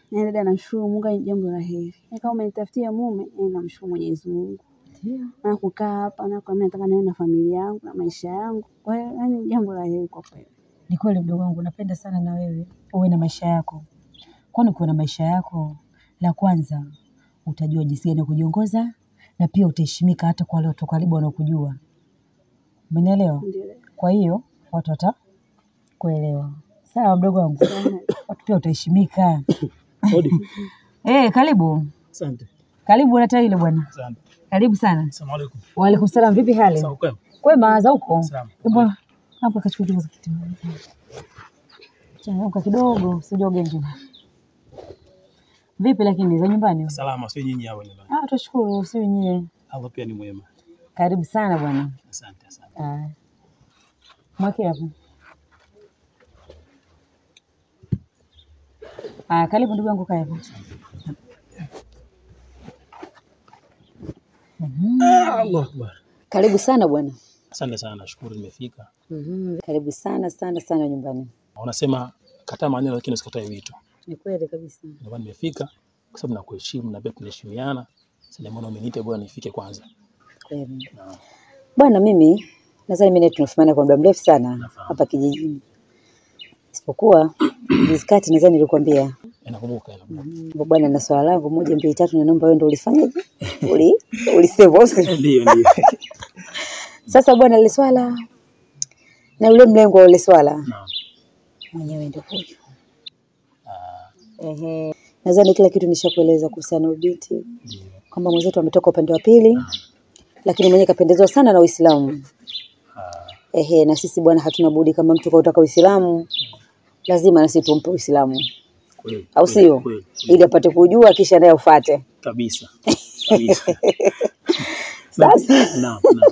Na dada, namshukuru Mungu, ni jambo la heri. Na kama umenitafutia mume, eh, namshukuru Mwenyezi Mungu. Ndio. Na kukaa hapa na kwa mimi nataka niwe na familia yangu na maisha yangu. Kwa hiyo yani ni jambo la heri kwa kweli. Ni kweli mdogo wangu, napenda sana na wewe uwe na maisha yako, kwani ukiwa na maisha yako, la kwanza utajua jinsi gani ya kujiongoza na pia utaheshimika hata kwa wale watu wa karibu wanaokujua. Umenielewa? Ndio. Kwa hiyo watu watakuelewa. Sawa mdogo wangu, watu pia utaheshimika. Hodi. Eh, karibu Asante. karibu na ile bwana, Asante. karibu sana. Asalamu alaykum. Waalaikum salam, vipi hali? Sawa kwema? Kwema za huko? Salama. Hebu hapo kachukua kidogo za kiti. Changamka kidogo, usijoge nje. Vipi lakini za nyumbani? Salama, sio nyinyi hao nyumbani. Ah, tunashukuru, si wenyewe. Allah pia ni mwema. Karibu sana bwana. Asante, asante. Ah. Mwake hapo. Ah, karibu ndugu yangu kaa hapo. Allah akbar. Karibu sana bwana. Asante sana, nashukuru nimefika. Mhm. Karibu sana sana sana nyumbani. Wanasema kataa maneno lakini usikatae wito. Ni kweli kabisa. Ndio maana nimefika kwa sababu nakuheshimu na pia tunaheshimiana. Sasa mbona umeniita bwana nifike kwanza? Kweli. Na Bwana, mimi nadhani mimi na tunafahamiana kwa muda mrefu sana Nafahamu. hapa kijijini, isipokuwa juzi kati nadhani nilikwambia inakumbuka inakumbuka. kwamba bwana, na swala langu moja mbili tatu, na naomba wewe ndio ulifanyaje, uli ulisema. Ndio ndio. Sasa bwana, ile swala na ule mlengo wa ule swala Naam. mwenyewe ndio huyo. Ah, Ehe, nadhani kila kitu nishakueleza kuhusiana na ubinti, Ndio. kwamba mwenzetu ametoka upande wa pili, lakini mwenyewe kapendezwa sana na Uislamu. Ah, Ehe, na sisi bwana, hatuna budi kama mtu kautaka Uislamu, lazima na sisi tumpe Uislamu, kweli. au kweli, sio? Kweli. Ili apate kujua kisha naye ufuate. Kabisa. Kabisa. Sasa Naam, naam.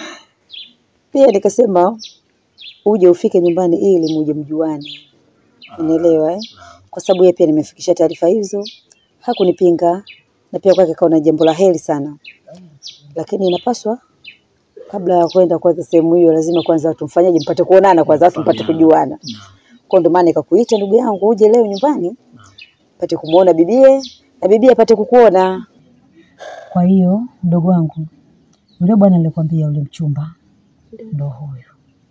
pia nikasema uje ufike nyumbani ili muje mjuane, unaelewa eh? Kwa sababu yeye pia nimefikisha taarifa hizo, hakunipinga na pia kwake kaona jambo la heri sana, lakini inapaswa kabla ya kwenda kwanza sehemu hiyo, lazima kwanza watu mfanyaje, mpate kuonana kwanza, watu mpate kujuana. Naam. Kwa ndio maana nikakuita ndugu yangu, uje leo nyumbani pate kumuona bibie na bibie apate kukuona. Kwa hiyo mdogo wangu, yule bwana nilikwambia, yule mchumba ndo huyu,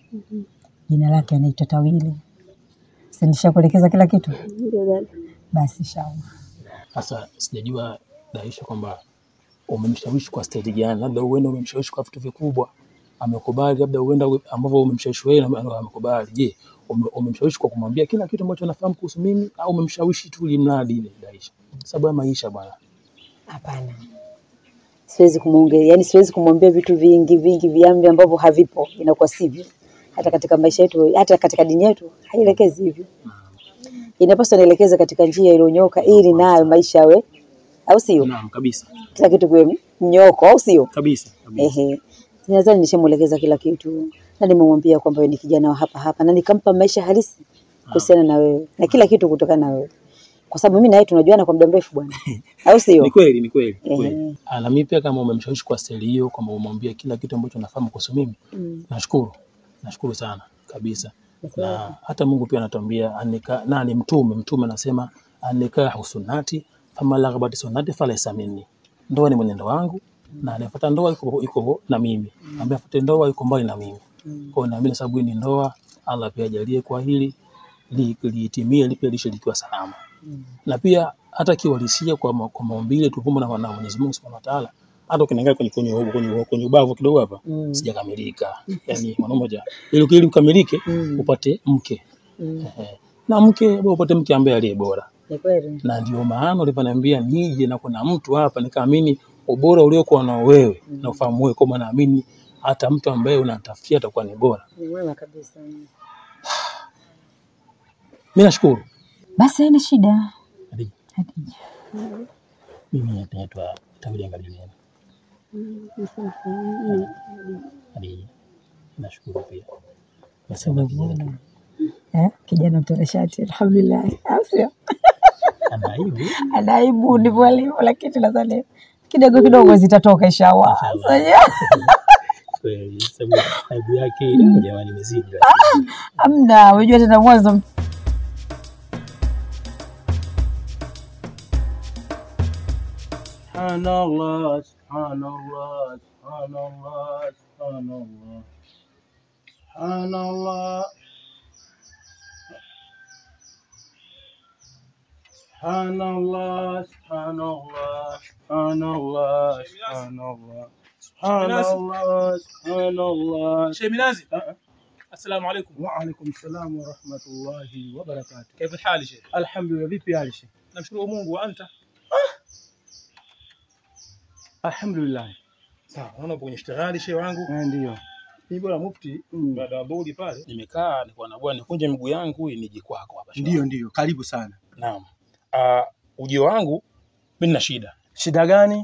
jina lake anaitwa Tawili. Si nishakuelekeza kila kitu? Ndio dada. Basi shauri. Sasa sijajua Daisha kwamba umemshawishi kwa staili gani, labda uenda umemshawishi kwa vitu vikubwa amekubali, labda uenda uwe- ambavyo umemshawishi wewe na na amekubali. Je, ume- umemshawishi kwa kumwambia kila kitu ambacho anafahamu kuhusu mimi au umemshawishi tu limradi ile Daisha? Sababu ya maisha bwana. Hapana, siwezi kumwongea, yani siwezi kumwambia vitu vingi vingi viambi ambavyo havipo, inakuwa sivyo. Hata katika maisha yetu, hata katika dini yetu haielekezi hivyo. Inapaswa nielekeze katika njia iliyonyoka, ili nayo maisha yawe, au sio? Naam, kabisa Kila kitu kiwe mnyoko, au sio? kabisa kabisa. Ehe, nadhani nishamwelekeza kila kitu na nimemwambia kwamba wewe ni kijana wa hapa hapa, na nikampa maisha halisi kuhusiana na wewe na kila kitu kutokana na wewe, kwa sababu mimi na wewe tunajuana kwa muda mrefu bwana, au sio? Ni kweli, ni kweli, ni Ehe. kweli. Ah, Na mimi pia kama umemshawishi kwa staili hiyo, kwamba umwambia kila kitu ambacho nafahamu kuhusu mimi, Mm. nashukuru, nashukuru sana kabisa. Na hata Mungu pia anatuambia anika, na ni mtume, mtume anasema anikahu sunnati fama laghabati sunnati falaysa minni, ndoa ni mwenendo wangu na anayefuata ndoa yuko, yuko na mimi, ambaye afuate ndoa yuko mbali na mimi. Kwa hiyo naamini sababu hii ni ndoa, Allah pia ajalie kwa hili li- liitimie, li pia lishe likiwa salama na pia hata kiuhalisia kwa, ma, kwa maumbile tulivyoumbwa na na Mwenyezi Mungu Subhanahu wa Ta'ala, hata ukiangalia kwenye kwenye kwenye, kwenye, kwenye ubavu kidogo hapa Mm. sijakamilika, yani mwanaume moja ili ili ukamilike Mm. upate mke Mm. Ehe. na mke bora upate mke ambaye aliye bora, Ni kweli. na ndio maana ulivyoniambia nije na kuna mtu hapa, nikaamini ubora uliokuwa nao wewe na ufahamu wewe, kwa maana naamini hata mtu ambaye unatafutia atakuwa ni bora. Ni mwema kabisa. Mimi nashukuru Basi haina shida. Hadija. Hadija. Mimi naitwa Tawili Angaliliana. Hadija, nashukuru pia. Nasema kijana Eh, kijana mtanashati, alhamdulillah. Au sio? ana aibu Ana aibu ndivyo alivyo, lakini nadhani kidogo kidogo zitatoka inshallah. Inshallah. kweli, sababu aibu yake jamani imezidi. Amna, unajua tena mwanzo Subhanallah, subhanallah, subhanallah, subhanallah. Subhanallah. Subhanallah, subhanallah, subhanallah, subhanallah. Subhanallah, subhanallah. شيخ منازل أه. السلام عليكم وعليكم السلام ورحمة الله وبركاته. كيف الحال يا شيخ؟ Alhamdulillah, vipi hali Sheikh? namshukuru Mungu wa anta. Alhamdulillah. Sawa, naona upo kwenye ishtighali shehe wangu. Eh, Ndio. Mimi bwana mufti Mm. baada ya dhuhuri pale nimekaa nilikuwa na bwana nikunje miguu yangu ili nije kwako hapa. shehe Ndio, wangu. ndio. Karibu sana. Naam. Ah, ujio wangu mimi nina shida. Shida gani?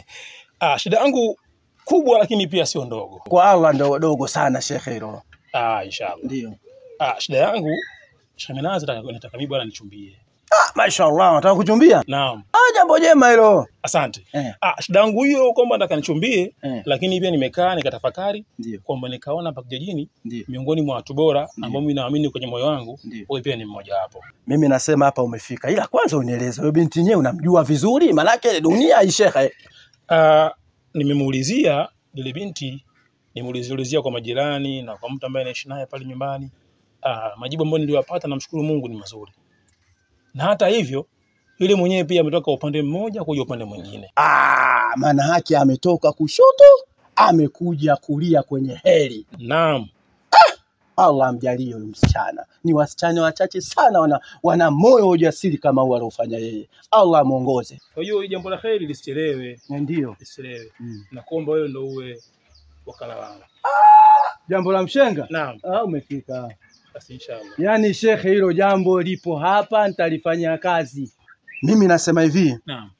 Ah, shida yangu kubwa lakini pia sio ndogo. Kwa Allah ndo dogo sana shekhe hilo. Ah, inshallah. Ndio. Ah, shida yangu Sheikh Minazi nataka nataka mimi bwana nichumbie. Ah, mashallah, nataka kuchumbia? Naam. Ah, jambo jema hilo. Asante. Eh, Ah, shida yangu hiyo kwamba nataka nichumbie eh. lakini pia nimekaa nikatafakari Ndio, kwamba nikaona hapa kijijini ndio, miongoni mwa watu bora Ndiyo. ambao mimi naamini kwenye moyo wangu ndio. wewe pia ni mmoja wapo. Mimi nasema hapa umefika, ila kwanza unieleze wewe binti yenyewe unamjua vizuri, manake dunia hii shekhe. Uh, nimemuulizia yule binti, nimeulizia kwa majirani na kwa mtu ambaye anaishi naye pale nyumbani. Uh, majibu ambayo niliyopata namshukuru Mungu ni mazuri, na hata hivyo yule mwenyewe pia ametoka upande mmoja kuja upande mwingine. Ah, maana haki ametoka kushoto amekuja kulia kwenye heri. Naam, Allah amjalie huyu msichana. Ni wasichana wachache sana wana, wana moyo wa ujasiri kama huu aliofanya yeye. Allah amuongoze. kwa hiyo hii jambo la kheri lisichelewe, Ndio. lisichelewe. Mm. Nakuomba wewe ndo uwe wakala wangu. Jambo la mshenga? Naam, Ah, umefika. basi inshallah. Yaani shekhe, hilo jambo lipo hapa, nitalifanyia kazi. Mimi nasema hivi, Naam,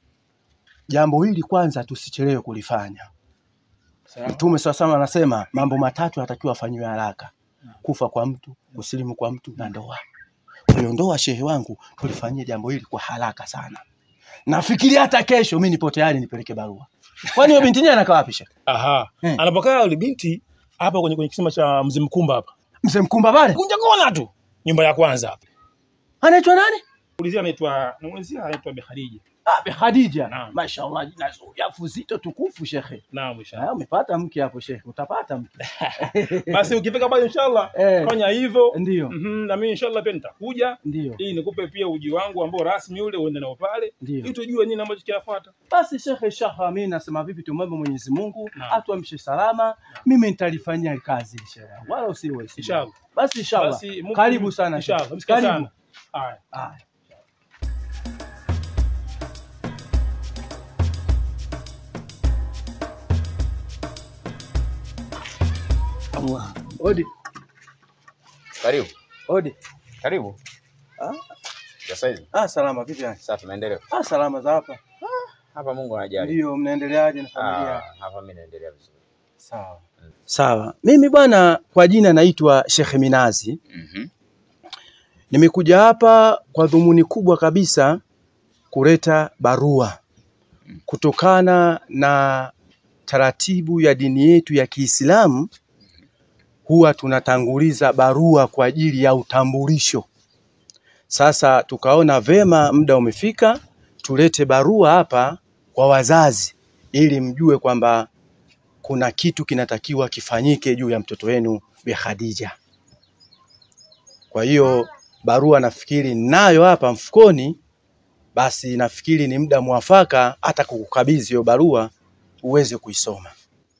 jambo hili kwanza tusichelewe kulifanya. sawa. Mtume sasa anasema mambo matatu yanatakiwa afanyiwe haraka: kufa kwa mtu, kusilimu kwa mtu na ndoa. Kwa hiyo ndoa, shehe wangu, tulifanyie jambo hili kwa haraka sana. Nafikiri hata kesho mimi nipo tayari nipeleke barua. Kwani huyo binti yenyewe anakaa wapi shehe? Aha, Eh. anapokaa yule binti hapa kwenye kwenye kisima cha Mzee Mkumba hapa, Mzee Mkumba pale? kunja kona tu, nyumba ya kwanza hapa. Anaitwa nani? Ulizia anaitwa naulizia anaitwa Bi Khadija. Ah, Bi Khadija. Naam. Mashallah, jina zuri, afu zito tukufu shekhe. Naam, Ah, inshallah. umepata mke hapo shekhe, utapata mke. Basi ukifika pale inshallah Eh. fanya hivyo. Ndio, Mhm, na mimi inshallah pia nitakuja ndio, ili nikupe pia uji wangu ambao rasmi ule uende nao pale ndio. ili tujue nini ambacho kinafuata. Basi shekhe, shaha, mimi nasema vipi, tumwombe Mwenyezi Mungu Naam. atuamshe salama. Mimi nitalifanyia kazi inshallah, wala usiwe Inshallah. Basi inshallah, Basi Mungu- karibu sana Inshallah. shekhe. Msikia Karibu. sana. Haya. Haya. Allah. Odi, Karibu. odi. Karibu. Ah, Ya saizi. ah, salama vipi yani? Sasa tunaendelea. Ah, salama za hapa. Hapa Mungu anajali. Ndio, mnaendeleaje na Ah, familia? hapa mimi naendelea vizuri. Sawa. Sawa. Mimi bwana, kwa jina naitwa Sheikh Minazi. Mhm. Nimekuja hapa kwa dhumuni kubwa kabisa kuleta barua kutokana na taratibu ya dini yetu ya Kiislamu, huwa tunatanguliza barua kwa ajili ya utambulisho. Sasa tukaona vema, muda umefika, tulete barua hapa kwa wazazi ili mjue kwamba kuna kitu kinatakiwa kifanyike juu ya mtoto wenu Bi Khadija. Kwa hiyo barua nafikiri nayo hapa mfukoni, basi nafikiri ni muda mwafaka hata kukukabidhi hiyo barua uweze kuisoma.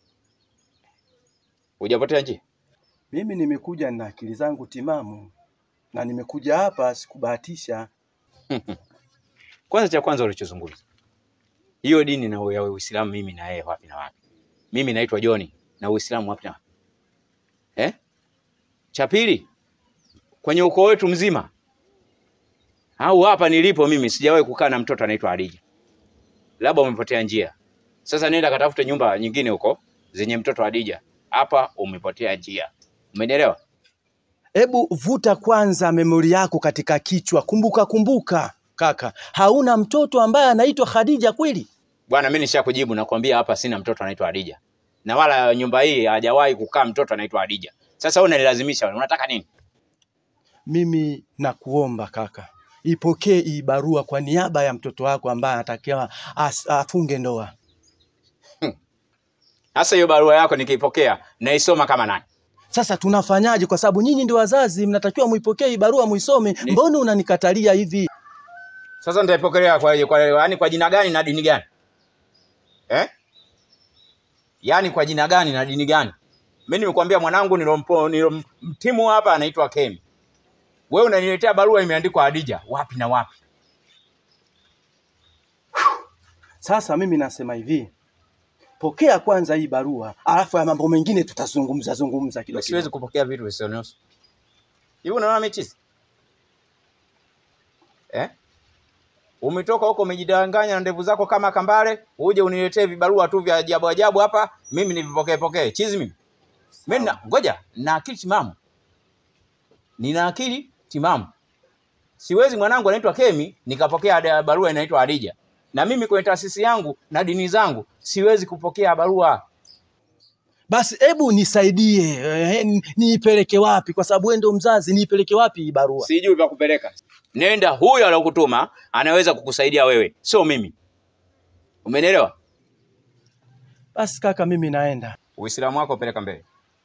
Hujapotea njia? Mimi nimekuja na akili zangu timamu na nimekuja hapa sikubahatisha. Kwanza cha kwanza ulichozungumza. Hiyo dini na ya Uislamu mimi na yeye wapi na wapi? Mimi naitwa John na Uislamu wapi na wapi? Eh? Cha pili kwenye ukoo wetu mzima au hapa nilipo mimi sijawahi kukaa na mtoto anaitwa Adija. Labda umepotea njia. Sasa nenda katafute nyumba nyingine huko zenye mtoto Adija. Hapa umepotea njia. Umenielewa? Hebu vuta kwanza memori yako katika kichwa, kumbuka kumbuka kaka, hauna mtoto ambaye anaitwa Khadija kweli? Bwana, mimi nishakujibu nakwambia, hapa sina mtoto anaitwa Adija, na wala nyumba hii hajawahi kukaa mtoto anaitwa Adija. Sasa wewe unanilazimisha, unataka nini? Mimi nakuomba kaka, ipokee hii barua kwa niaba ya mtoto wako ambaye anatakiwa as- afunge ndoa. Sasa hiyo barua yako nikiipokea naisoma kama nani? Sasa tunafanyaje? Kwa sababu nyinyi ndio wazazi, mnatakiwa muipokee hii barua muisome. Ni- Mbona unanikatalia hivi? Sasa nitaipokelea kwa, kwa, yaani kwa jina gani na dini gani eh? Yaani kwa jina gani na dini gani? Mimi nimekuambia mwanangu nilompo nilomtimu hapa anaitwa Kemi. Wewe unaniletea barua imeandikwa Hadija, wapi na wapi? Sasa mimi nasema hivi, pokea kwanza hii barua, alafu ya mambo mengine tutazungumza zungumza kidogo. Siwezi kupokea vitu visivyonusu. Hivi unaona michizi eh? Umetoka huko umejidanganya na ndevu zako kama kambale, uje uniletee vibarua tu vya ajabu ajabu hapa, mimi nivipokee pokee. Chizi mimi. Mimi na ngoja, na akili timamu. Nina akili timamu. Siwezi mwanangu anaitwa Kemi nikapokea ada- barua inaitwa Hadija. Na mimi kwenye taasisi yangu na dini zangu siwezi kupokea barua. Basi hebu nisaidie, eh, ni- niipeleke wapi? Kwa sababu wewe ndio mzazi, niipeleke wapi hii barua? Sijui pa kupeleka. Nenda huyo aliyokutuma anaweza kukusaidia wewe, sio mimi. Umenielewa? Basi kaka, mimi naenda. Uislamu wako peleka mbele.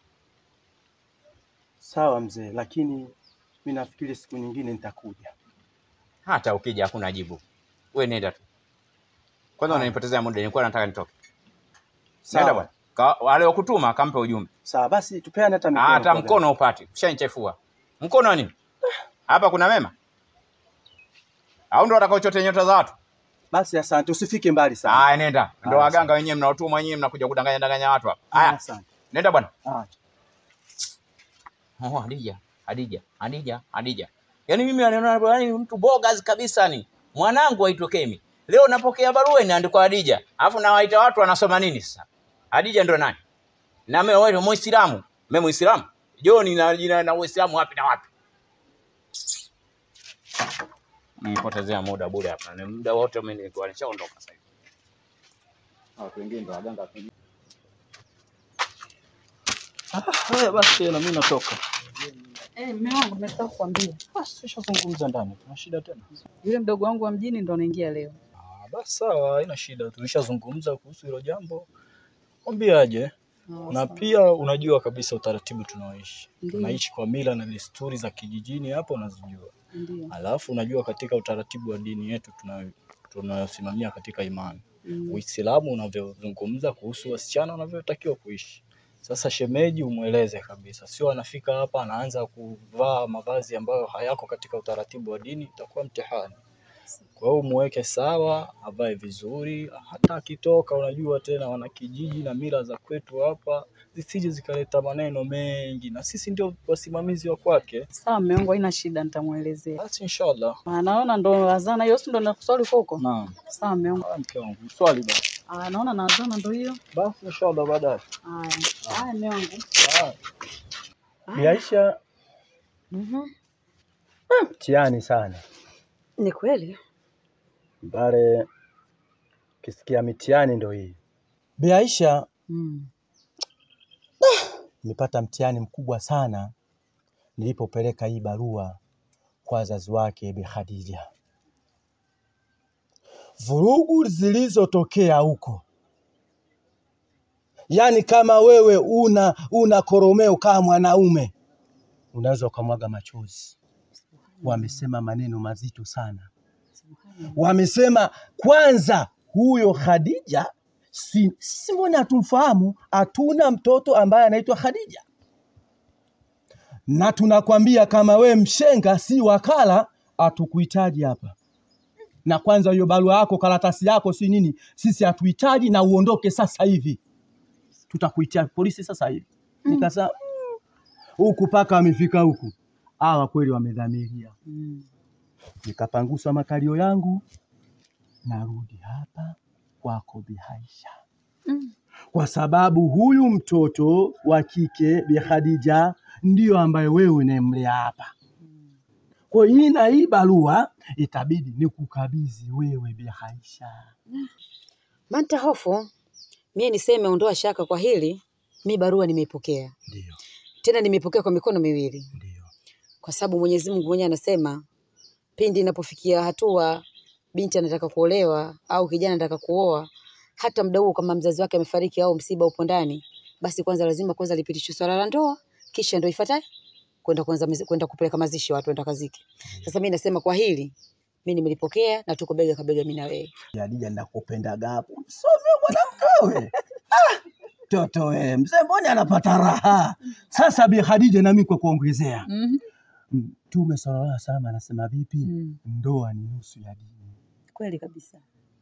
Sawa mzee, lakini mi nafikiri siku nyingine nitakuja. Hata ukija hakuna jibu. We nenda tu. Kwanza unanipotezea muda, nilikuwa nataka nitoke. Nenda Sawa, bwana. Ka- Aliyokutuma kampe ujumbe. sawa, basi tupeane hata mikono. Hata kwa mkono upate. Ushanichefua. Mkono wa nini? Hapa kuna mema? Au ndo watakaochote nyota za watu? Basi asante, usifike mbali sana. Haya, nenda. Ndo Haya, waganga wenyewe mnaotumwa wenyewe mnakuja kudanganya danganya watu hapa. Haya, Haya, asante. nenda bwana. Haya. Oh, Hadija, Hadija, Hadija, Hadija. Yaani mimi anaona yaani mtu bogas kabisa ni. Mwanangu aitwa Kemi. Leo napokea barua inaandikwa Hadija. Alafu nawaita watu wanasoma nini sasa? Hadija ndo nani? Na mimi wewe Muislamu. Mimi Muislamu. Joni na jina na Uislamu wapi na wapi? Nipotezea muda bure hapa. Ni muda wote mimi nilikuwa nishaondoka sasa hivi. Watu wengine ndo waganga tu. Haya basi, na mimi natoka. Eh, mume wangu nataka kukwambia. Basi tushazungumza ndani, tuna shida tena. Yule mdogo wangu wa mjini ndo anaingia leo. Ah, basi sawa, haina shida, tulishazungumza kuhusu hilo jambo. Mwambie aje, Ah, na sawa. pia unajua kabisa utaratibu tunaoishi, Ndiyo. tunaishi kwa mila na desturi za kijijini, hapo unazijua. Ndio. Alafu unajua katika utaratibu wa dini yetu tuna tunayosimamia katika imani, Mm. Uislamu unavyozungumza kuhusu wasichana wanavyotakiwa kuishi. Sasa shemeji umweleze kabisa, sio anafika hapa anaanza kuvaa mavazi ambayo hayako katika utaratibu wa dini, itakuwa mtihani. Kwa hiyo muweke sawa, avae vizuri, hata akitoka, unajua tena wanakijiji na mila za kwetu hapa zisije zikaleta maneno mengi, na sisi ndio wasimamizi wa kwake. Sawa mume wangu, haina shida, nitamuelezea. Basi inshallah. Ah, naona ndo azana hiyo, si ndo nakuswali huko huko. Naam. Sawa mume wangu. Haya, mke wangu, swali basi. Ah, naona na azana ndo hiyo. Basi inshallah baadaye. Haya. Haya mume wangu. Haya. Bi Aisha, Mhm. mtihani sana Ni kweli. pale, ukisikia mitihani ndo hii. Bi Aisha, Mm. nimepata mtihani mkubwa sana nilipopeleka hii barua kwa wazazi wake Bi Khadija. Vurugu zilizotokea huko, yaani kama wewe una una koromeo kama mwanaume unaweza ukamwaga machozi. Wamesema maneno mazito sana. Wamesema kwanza, huyo Khadija si, si mbona hatumfahamu, hatuna mtoto ambaye anaitwa Khadija, na tunakwambia kama we mshenga, si wakala, hatukuhitaji hapa. Na kwanza hiyo barua yako, karatasi yako, si nini, sisi hatuhitaji, na uondoke sasa hivi, tutakuitia polisi sasa hivi. Nikasema "Mm, huku paka wamefika huku, hawa kweli wamedhamiria. Mm. Nikapanguswa makalio yangu, narudi hapa kwako Bi Aisha Mm. kwa sababu huyu mtoto wa kike Bi Khadija ndiyo ambaye wewe unayemlea hapa. Kwa hiyo hii na hii barua itabidi nikukabidhi wewe Bi Aisha. Manta hofu mie niseme, ondoa shaka kwa hili, mi barua nimeipokea, Ndio, tena nimeipokea kwa mikono miwili, ndio. kwa sababu Mwenyezi Mungu mwenyewe anasema pindi inapofikia hatua binti anataka kuolewa au kijana anataka kuoa, hata mda huo kama mzazi wake amefariki au msiba upo ndani, basi kwanza lazima kwanza lipitishwe swala la ndoa, kisha ndio ifuataye kwenda kwanza mizi- kwenda kupeleka mazishi watu waenda kaziki. Sasa mimi nasema kwa hili mimi nimelipokea na tuko bega kwa bega mimi na wewe. Hadija, nakupendaga hapo, msome mwanamke we. Ah, toto we, mzee mbona anapata raha sasa. Bi Khadija, nami kwa kuongezea, Mhm. Mtume sallallahu alaihi wasallam anasema vipi? Mm. Ndoa ni nusu ya dini. Kweli kabisa.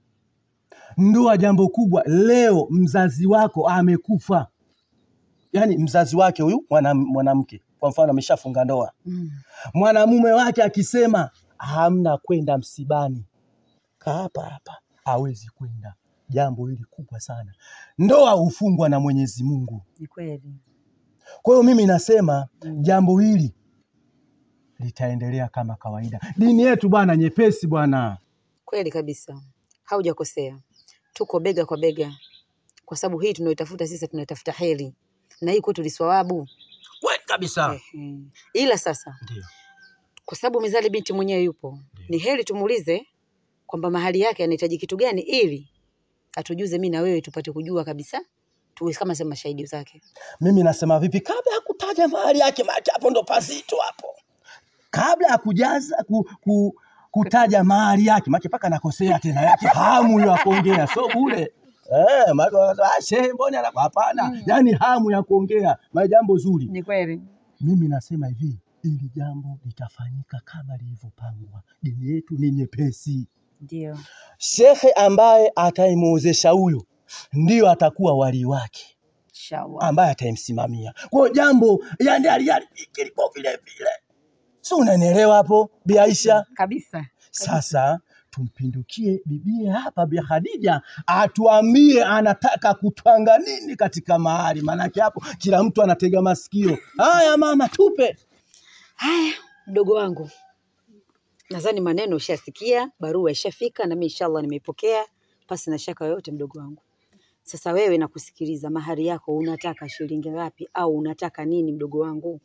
Ndoa jambo kubwa. Leo mzazi wako amekufa, yaani mzazi wake huyu mwana- mwanamke kwa mfano ameshafunga ndoa, Mm. mwanamume wake akisema hamna kwenda msibani, kaa hapa hapa, hawezi kwenda. Jambo hili kubwa sana. Ndoa hufungwa na Mwenyezi Mungu. Ni kweli. Kwa hiyo mimi nasema jambo hili litaendelea kama kawaida. Dini yetu bwana nyepesi bwana. Kweli kabisa. Haujakosea. Tuko bega kwa bega. Kwa sababu hii tunayotafuta sisi tunaitafuta heri. Na hii kwetu ni thawabu. Kweli kabisa. Ehe. Ila sasa Ndio. kwa sababu mizali binti mwenyewe yupo, ni heri tumuulize kwamba mahali yake anahitaji kitu gani, ili atujuze mimi na wewe tupate kujua kabisa, tuwe kama sema shahidi zake. Mimi nasema vipi, kabla ya kutaja mahali yake, maana hapo ndo pazito hapo, kabla ya kujaza ku, ku, kutaja mahali yake, maana mpaka nakosea tena yake hamu ya kuongea, so bure eh, maana wanasema, ah, shehe mbona ana-" hapana, yani hamu ya kuongea, maana jambo zuri. Ni kweli. Mimi nasema hivi, ili jambo litafanyika kama lilivyopangwa. Dini yetu ni nyepesi. Ndio. Shekhe ambaye ataimwozesha huyo ndio atakuwa wali wake Inshallah. ambaye ataimsimamia. Kwa hiyo jambo yani hali hali kilipo vile vile, si unanielewa hapo Bi Aisha? Kabisa. Sasa tumpindukie bibie hapa Bi Khadija atuambie anataka kutwanga nini katika mahali, maanake hapo kila mtu anatega masikio. Haya mama, tupe. Haya, mdogo wangu, nadhani maneno ushasikia, barua ishafika na mimi inshallah nimeipokea pasi na shaka yoyote, mdogo wangu. Sasa wewe nakusikiliza, mahari yako unataka shilingi ngapi au unataka nini, mdogo wangu?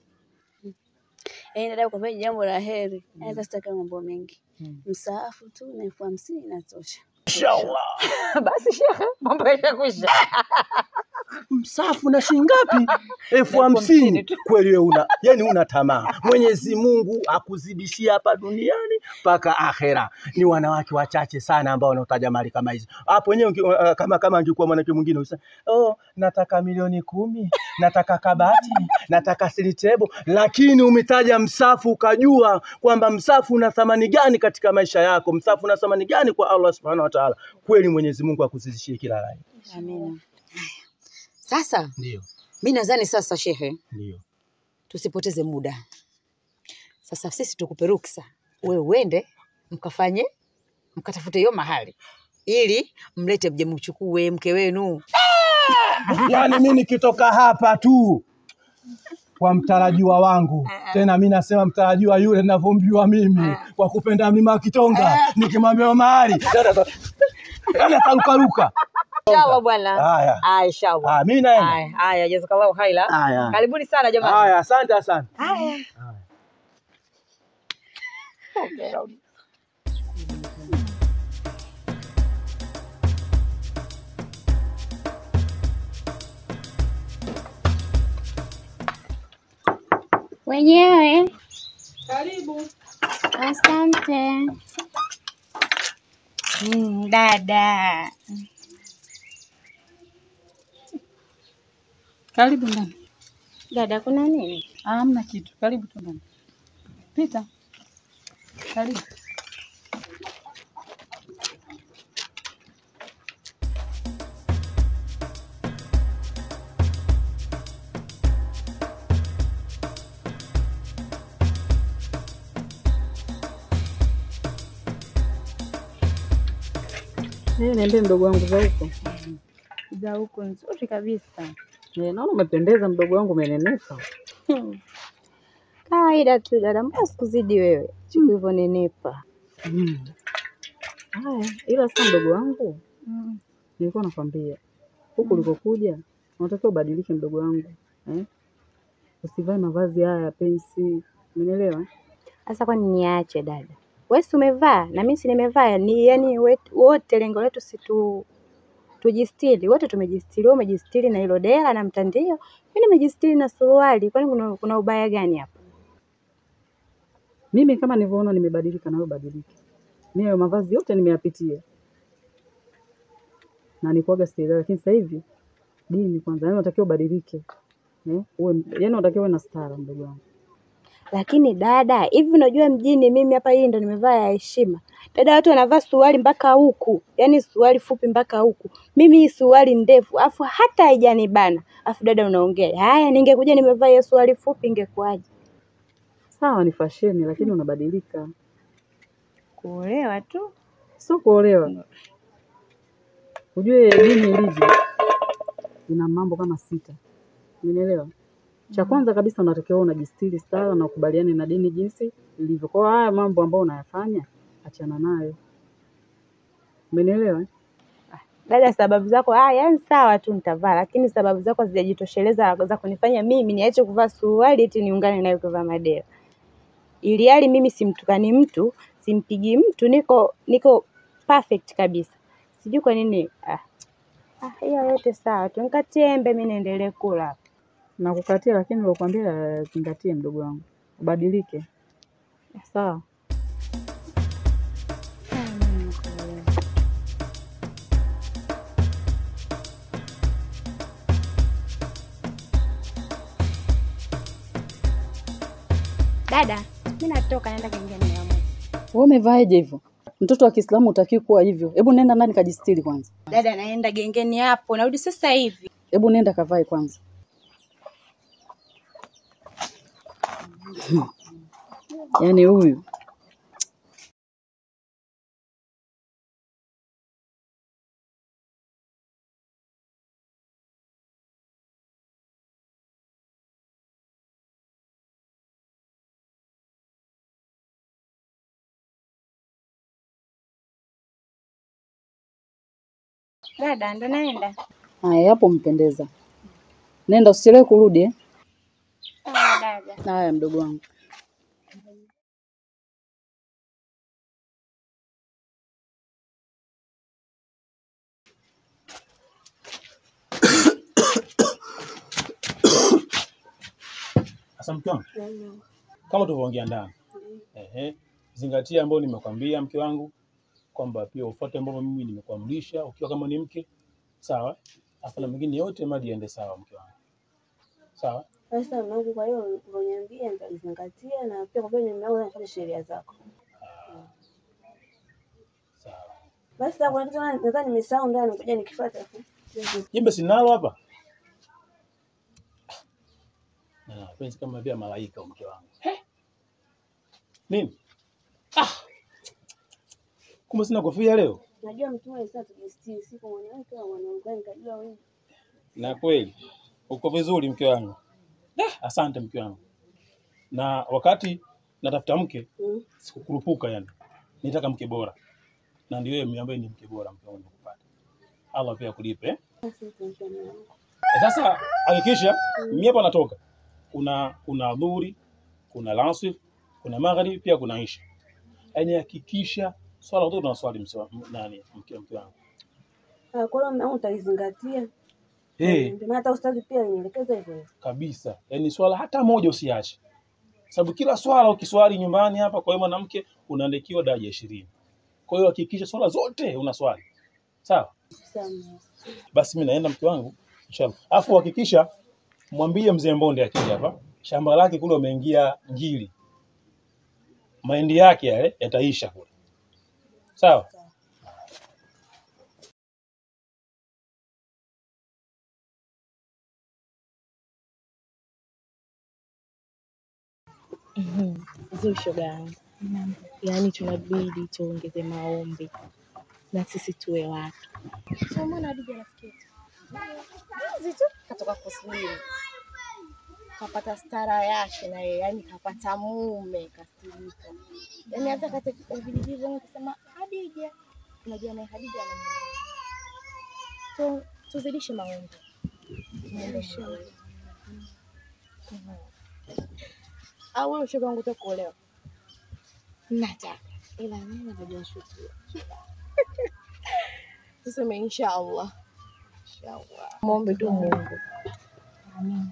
Yaani dada, kwa kweli jambo la heri. Hata sitaki mambo mengi. Mm. Msaafu tu na elfu hamsini inatosha. Inshallah. Basi shehe, mambo yashakwisha. Msafu na shilingi ngapi? elfu hamsini hamsini. tu. Kweli wewe una yani una tamaa. Mwenyezi Mungu akuzidishia hapa duniani mpaka akhera. Ni wanawake wachache sana ambao wanaotaja mali kama hizo. Hapo wenyewe unge- uh, kama kama angekuwa mwanamke mwingine usema, oh, nataka milioni kumi, nataka kabati, nataka silitebo, lakini umetaja msafu ukajua kwamba msafu una thamani gani katika maisha yako, msafu una thamani gani kwa Allah Subhanahu wa Ta'ala. Kweli Mwenyezi Mungu akuzidishie kila la heri. Amina. Sasa Ndio, mi nadhani sasa, shehe, ndio. tusipoteze muda. Sasa sisi tukupe ruksa, wewe uende mkafanye mkatafute hiyo mahali ili mlete mje mchukue mke wenu. Yaani mi nikitoka hapa tu kwa mtarajiwa wangu, tena mi nasema mtarajiwa yule ninavyomjua mimi, kwa kupenda mlima Kitonga, nikimwambia mahali yani atarukaruka. Inshallah bwana. Haya, Haya, inshallah. haya, mi naenda. Haya, haya, jazakallahu khaira. Haya, Karibuni sana jamani. haya, asante, asante. Haya. Wenyewe. Asante. Mm, dada. Karibu ndani. Dada, kuna nini? Hamna kitu. Karibu tu ndani. Pita. Karibu. Eh, niambie mdogo wangu za huko. Za huko nzuri kabisa. Eh, naona umependeza mdogo wangu umenenepa. Hmm. Kawaida tu dada, mbona sikuzidi wewe? Chiki ulivyonenepa. Mm. Haya, ila sasa mdogo wangu Mm. nilikuwa nakwambia huku ulikokuja unatakiwa ubadilishe mdogo wangu eh? Usivae mavazi haya ya pensi, umenielewa? Sasa kwani niache dada? Wewe si umevaa na mimi si nimevaa, ni yani wet- wote lengo letu si tu tujistiri. Wote tumejistiri, wewe umejistiri na hilo dera na mtandio, mimi nimejistiri na suruali. Kwani kuna, kuna ubaya gani hapa? Mimi kama nilivyoona nimebadilika, na wewe badilike. Mimi hayo mavazi yote nimeyapitia na nikuaga sielewi, lakini sasa hivi dini kwanza, yani unatakiwa ubadilike eh, uwe yani unatakiwa uwe na stara, mdogo wangu. Lakini dada, hivi unajua mjini mimi hapa hii ndo nimevaa ya heshima. Dada, watu wanavaa suruali mpaka huku, yaani suruali fupi mpaka huku. Mimi hii suruali ndefu, afu hata haijanibana. Afu dada unaongea, haya ningekuja nimevaa hiyo suruali fupi ingekuwaje? Sawa, ni fasheni, lakini unabadilika, Kuolewa tu. sio kuolewa. Ujue dini ilivyo, ina mambo kama sita, unielewa? Cha kwanza kabisa unatakiwa unajistiri stara na ukubaliane na dini jinsi ilivyo. Kwa hiyo haya mambo ambayo unayafanya achana nayo, umenielewa? eh? Dada, sababu zako ah, yani sawa tu nitavaa, lakini sababu zako hazijajitosheleza za kunifanya mimi niache kuvaa suruali eti niungane nayo kuvaa madera. Ili hali mimi simtukani mtu, simpigi mtu, niko niko perfect kabisa. Sijui kwa nini ah, ah, hiyo yote sawa tu, nikatie embe mimi niendelee kula. Nakukatia, lakini nilokuambia zingatie, mdogo wangu, ubadilike. Sawa. Dada, mimi natoka naenda kuingia na mama. Wewe umevaaje hivyo? Mtoto wa Kiislamu hutakiwi kuwa hivyo. Hebu nenda ndani kajistiri kwanza. Dada, naenda gengeni hapo, narudi sasa hivi. Hebu nenda kavae kwanza. Yaani huyu Dada, ndo naenda. haya, hapo mpendeza. Nenda usichelewe kurudi eh. Sawa dada. Haya mdogo wangu. Sasa mke wangu, kama tulivyoongea ndani, ehe, zingatia ambayo nimekwambia mke wangu, kwamba pia ufuate ambavyo mimi nimekuamrisha, ukiwa kama ni mke sawa, afu na mengine yote madi yaende sawa, mke wangu, sawa. Sasa mwanangu, kwa hiyo ulivyoniambia nitazingatia, na pia kwa kweli nimeona nafuata sheria zako. Sawa. Basi sasa kuna kitu nadhani nimesahau ndani, ngoja nikifuata. Jembe sinalo hapa na penzi kama vile malaika mke wangu. He? Nini? Ah! Kumbe sina kofia leo. Najua mtume alisema tujistiri, siku mwanamke au mwanamke, nikajua wewe. Na kweli uko vizuri mke wangu. Ah, asante mke wangu. Na wakati natafuta mke Mm. sikukurupuka yani. Nitaka mke bora. Na ndio wewe ambaye ni mke bora mke wangu kupata. Allah pia akulipe. Eh? Asante mke wangu. Eh, Sasa hakikisha mimi hapa natoka. Kuna kuna dhuhuri, kuna lasir, kuna magharibi pia kuna isha. Yaani hakikisha swala zote tunaswali msiwa- m- nani mke mke wangu. Ah, Kwa hiyo mwanangu utalizingatia. Eh, Ndio maana hata ustadhi pia alinielekeza hivyo hivyo. kabisa. Yaani swala hata moja usiache. Sababu kila swala ukiswali nyumbani hapa kwa wewe mwanamke unaandikiwa daraja ishirini. Kwa hiyo hakikisha swala zote unaswali. Sawa? Sawa. Basi mimi naenda mke wangu inshallah. Alafu hakikisha mwambie mzee Mbonde akija hapa, shamba lake kule wameingia ngili. Mahindi yake yale yataisha kule. Sawa? Zuri shoga yangu, yaani tunabidi tuongeze maombi na sisi tuwe watu. So mbona Hadija rafiki yetu juzi tu katoka kusilimu kapata stara yake na yeye, yaani kapata mume kastilika, yaani hata katika vijiji vyangu kusema Hadija, unajua naye Hadija ana mume. So tuzidishe maombi, tuzidishe maombi. Mhm. au wewe shoga wangu utaka kuolewa? Nataka ila mimi najua shukrani. Tuseme insha Allah. Inshallah. Muombe tu Mungu. Amen.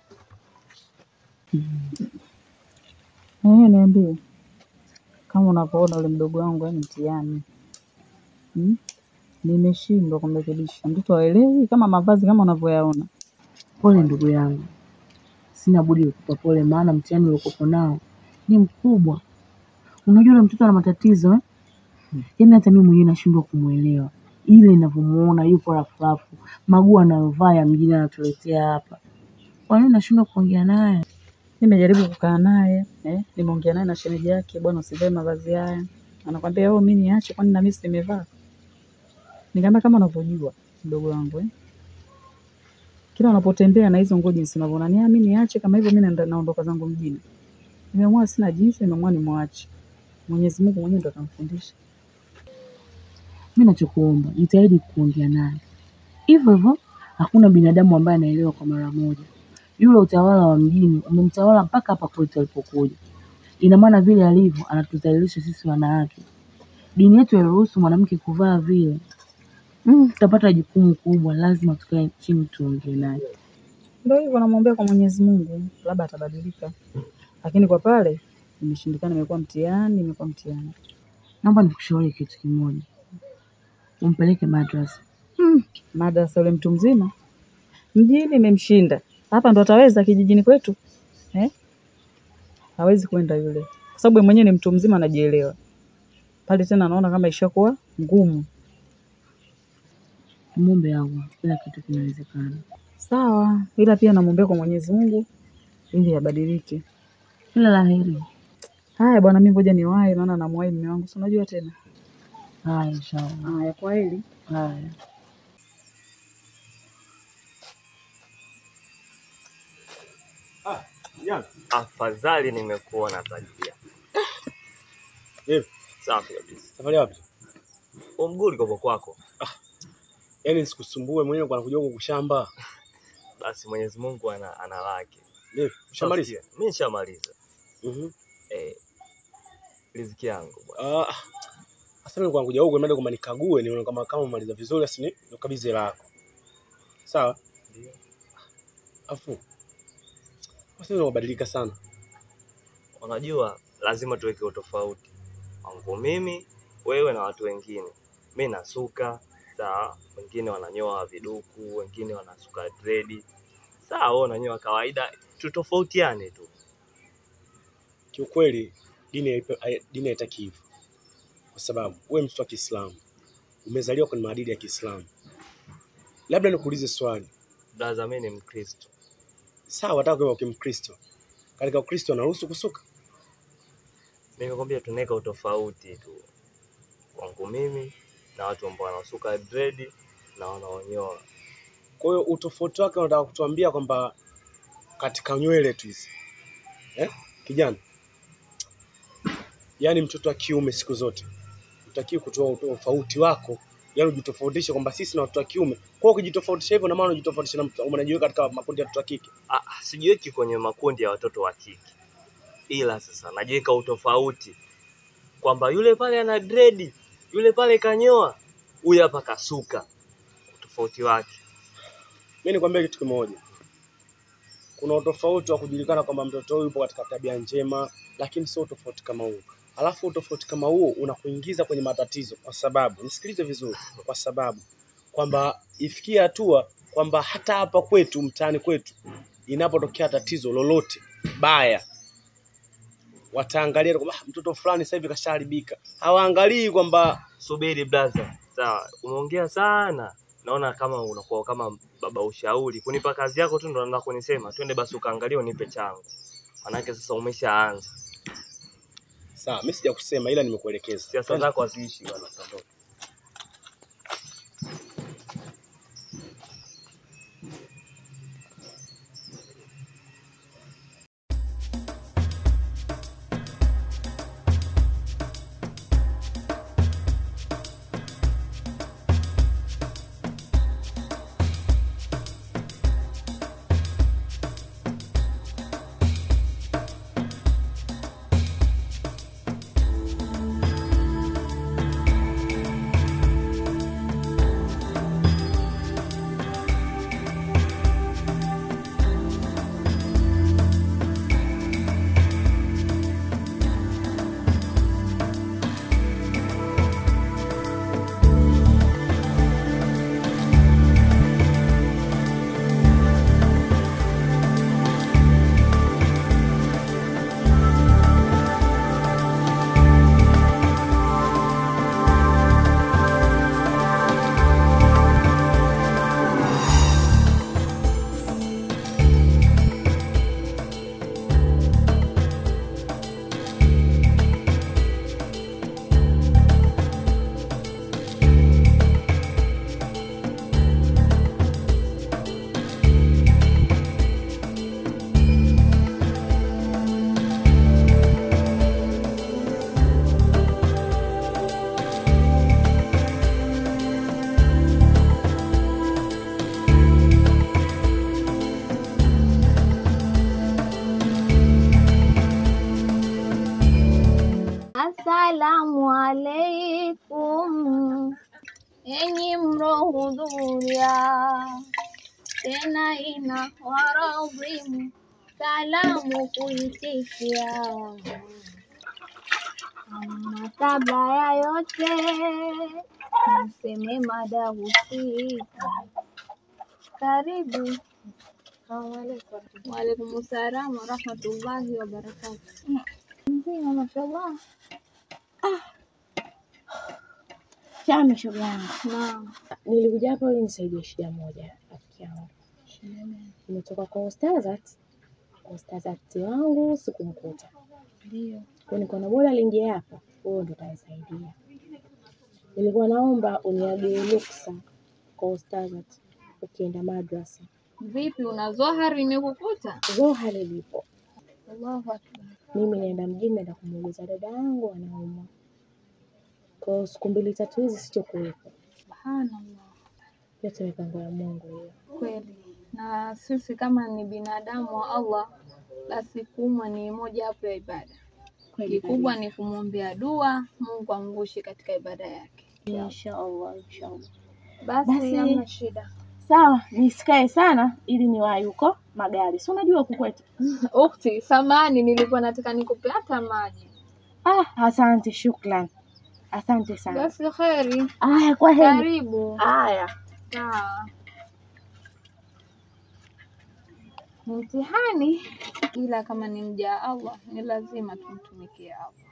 Eh, niambie kama unavyoona ule mdogo wangu yani mtihani hmm? Nimeshindwa kumrekebisha mtoto haelewi kama mavazi kama unavyoyaona. Pole ndugu yangu, sina budi kukupa pole, maana mtihani uliokuwa nao ni mkubwa. Unajua yule mtoto ana matatizo eh? Yaani hata mimi mwenyewe nashindwa kumwelewa, ile ninavyomuona yupo rafurafu, maguo anayovaa ya mjini anatuletea hapa. Kwa nini nashindwa kuongea naye? Nimejaribu kukaa naye eh, nimeongea naye na shemeji yake, bwana usivae mavazi haya. Anakwambia wewe mimi niache, kwani na mimi si nimevaa? Nikamwambia kama unavyojua mdogo wangu eh, kila unapotembea na hizo nguo jinsi unavyoona, ni mimi niache kama hivyo, mimi naenda naondoka zangu mjini. Nimeamua sina jinsi, nimeamua nimwache. Mwenyezi Mungu mwenyewe ndo atamfundisha. Mimi nachokuomba jitahidi kuongea naye hivyo hivyo. Hakuna binadamu ambaye anaelewa kwa mara moja. Yule utawala wa mjini umemtawala mpaka hapa kwetu alipokuja. Ina maana vile alivyo anatudhalilisha sisi wanawake. Dini yetu hairuhusu mwanamke kuvaa vile. Mm, tutapata jukumu kubwa, lazima tukae chini tuongee naye. Ndio hivyo, namwombea kwa Mwenyezi Mungu, labda atabadilika, lakini kwa pale imeshindikana, imekuwa mtihani, imekuwa mtihani. Naomba nikushauri kitu kimoja, umpeleke madrasa. Hmm, madrasa yule mtu mzima mjini imemshinda, hapa ndo ataweza kijijini kwetu eh? Hawezi kwenda yule, kwa sababu yeye mwenyewe ni mtu mzima, anajielewa pale. Tena anaona kama ishakuwa ngumu. Muombe Allah, kila kitu kinawezekana. Sawa, ila pia namwombea kwa Mwenyezi Mungu ili abadilike. Kila la heri. Haya bwana, mimi ngoja niwahi, maana namwahi mume wangu, si unajua tena. Haya, inshallah. Haya, kwa heri. Haya. Afadhali nimekuona Zakia. Vipi? Safi kabisa. Safari wapi? Umguli kopo kwako. Yaani nisikusumbue mwenyewe kwa kuja huko kushamba. Basi Mwenyezi Mungu ana, ana lake. Vipi? Ushamaliza? Nasikia. Mimi nishamaliza. Mhm. Eh, riziki yangu bwana. Ah. Sasa mimi kwa kuja huko nimeenda kama nikague nione kama kama umaliza vizuri asini nikabidhi hela yako. Sawa? Ndio. Afu. Sasa unabadilika sana. Unajua lazima tuweke utofauti. Wangu mimi, wewe na watu wengine. Mimi nasuka, sawa, wengine wananyoa viduku, wengine wanasuka dredi. Sawa, wewe unanyoa kawaida, tutofautiane tu. Kiukweli dini haipe- hai- dini haitaki hivyo. Kwa sababu wewe mtoto wa Kiislamu umezaliwa kwenye maadili ya Kiislamu. Labda nikuulize swali. Blaza, mimi ni Mkristo. Sawa, nataka kuwa kimkristo. Katika Ukristo anaruhusu kusuka? Nimekwambia tunaweka utofauti tu. Wangu mimi na watu ambao wanasuka dredi na wanaonyoa. Kwa hiyo utofauti wake unataka kutuambia kwamba katika nywele tu hizi eh? Kijana, yaani mtoto wa kiume siku zote utakiwa kutoa utofauti wako, yaani ujitofautishe kwamba sisi na watoto wa kiume. Kwa hiyo ukijitofautisha hivyo, na maana unajitofautisha na mtu, unajiweka katika makundi ya watoto wa kike. Ah, ah, sijiweki kwenye makundi ya watoto wa kike, ila sasa najiweka utofauti kwamba yule pale ana dredi, yule pale kanyoa, huyu hapa kasuka. Utofauti wake Mimi nikwambia kitu kimoja, kuna utofauti wa kujulikana kwamba mtoto huyu yupo katika tabia njema, lakini sio utofauti kama huu. Alafu utofauti kama huo unakuingiza kwenye matatizo, kwa sababu nisikilize vizuri, kwa sababu kwamba ifikie hatua kwamba hata hapa kwetu mtaani kwetu inapotokea tatizo lolote baya, wataangalia kwamba "Ah, mtoto fulani sasa hivi kashaharibika. Hawaangalii kwamba subiri blaza, sawa, umeongea sana, naona kama unakuwa kama baba ushauri, kunipa kazi yako tu ndo naenda kunisema twende basi ukaangalia unipe changu, manake sasa umeshaanza sawa, mimi sijakusema ila nimekuelekeza. siasa zako haziishi bwana. Tondoka. Asalamu alaikum, enyi mlohudhuria, tena ina waradhimu salamu kuitikia. Ama kabla ya yote niseme mada husika. Karibu. Waalaikum salaam warahmatullahi wabarakatuh. Mzima, mashallah. Chama shoga yangu. Naam. Nilikuja hapa ili nisaidie shida moja rafiki yangu. Nimetoka kwa Ustazat. Ustazati wangu sikumkuta. Ndio. Kwa nikaona bora aliingia hapa, wewe ndo utanisaidia. Nilikuwa naomba uniagie ruksa kwa Ustazat ukienda madrasa. Vipi, una zohari imekukuta? Zohari lipo. Allahu akbar. Mimi naenda mjini naenda kumuuliza dada yangu anaumwa. Kwa hiyo siku mbili tatu hizi sitokuwepo. Subhanallah. Yote mipango ya Mungu hiyo. Kweli. Na sisi kama ni binadamu wa Allah, basi kuumwa ni moja hapo ya ibada. Kweli Kikubwa kabisa. ni kumwombea dua, Mungu amvushe katika ibada yake. Inshallah, inshallah. Basi Basi- hamna shida. Sawa, nisikae sana ili niwahi huko magari. Si unajua huku kwetu. Ukti, samani nilikuwa nataka nikupe hata maji. Ah, asante, shukran. Asante sana. Basi kheri. Aya, kwa heri. Karibu. Aya. Sawa. Ni mtihani, ila kama ni mja wa Allah ni lazima tumtumikie Allah.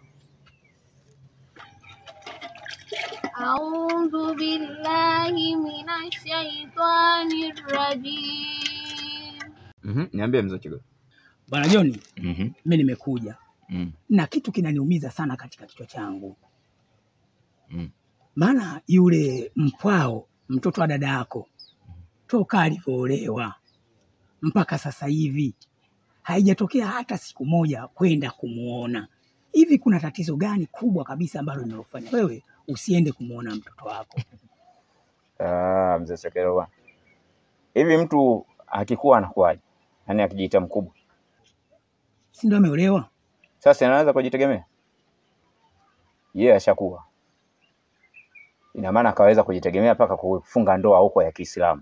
A'udhu billahi minash shaitani rajim. Mhm, niambie mzee Chigo. Bwana Joni, Mhm. mimi nimekuja Mm. na kitu kinaniumiza sana katika kichwa changu, Mm. maana yule mpwao mtoto wa dada yako toka alivyoolewa mpaka sasa hivi haijatokea hata siku moja kwenda kumuona. Hivi kuna tatizo gani kubwa kabisa ambalo linalofanya wewe usiende kumuona mtoto wako? Ah, mzee Sekero bwana. Hivi mtu akikuwa anakuwaje? Yaani akijiita mkubwa. Si ndio ameolewa? Sasa anaweza kujitegemea? Yeye ashakuwa. Ina maana akaweza kujitegemea mpaka kufunga ndoa huko ya Kiislamu.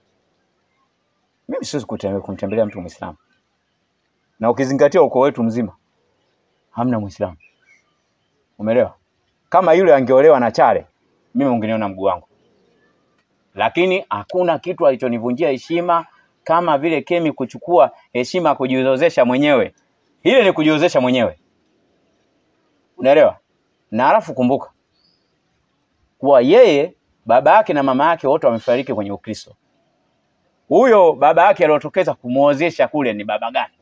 Mimi siwezi kutembe- kumtembelea mtu Muislamu. Na ukizingatia ukoo wetu mzima hamna Muislamu. Umeelewa? Kama yule angeolewa na Chale, mimi ungeniona mguu wangu. Lakini hakuna kitu alichonivunjia heshima kama vile Kemi kuchukua heshima kujiozesha mwenyewe. Ile ni kujiozesha mwenyewe. Unaelewa? Na alafu kumbuka kuwa yeye baba yake na mama yake wote wamefariki kwenye Ukristo. Huyo baba yake aliyotokeza kumuozesha kule ni baba gani?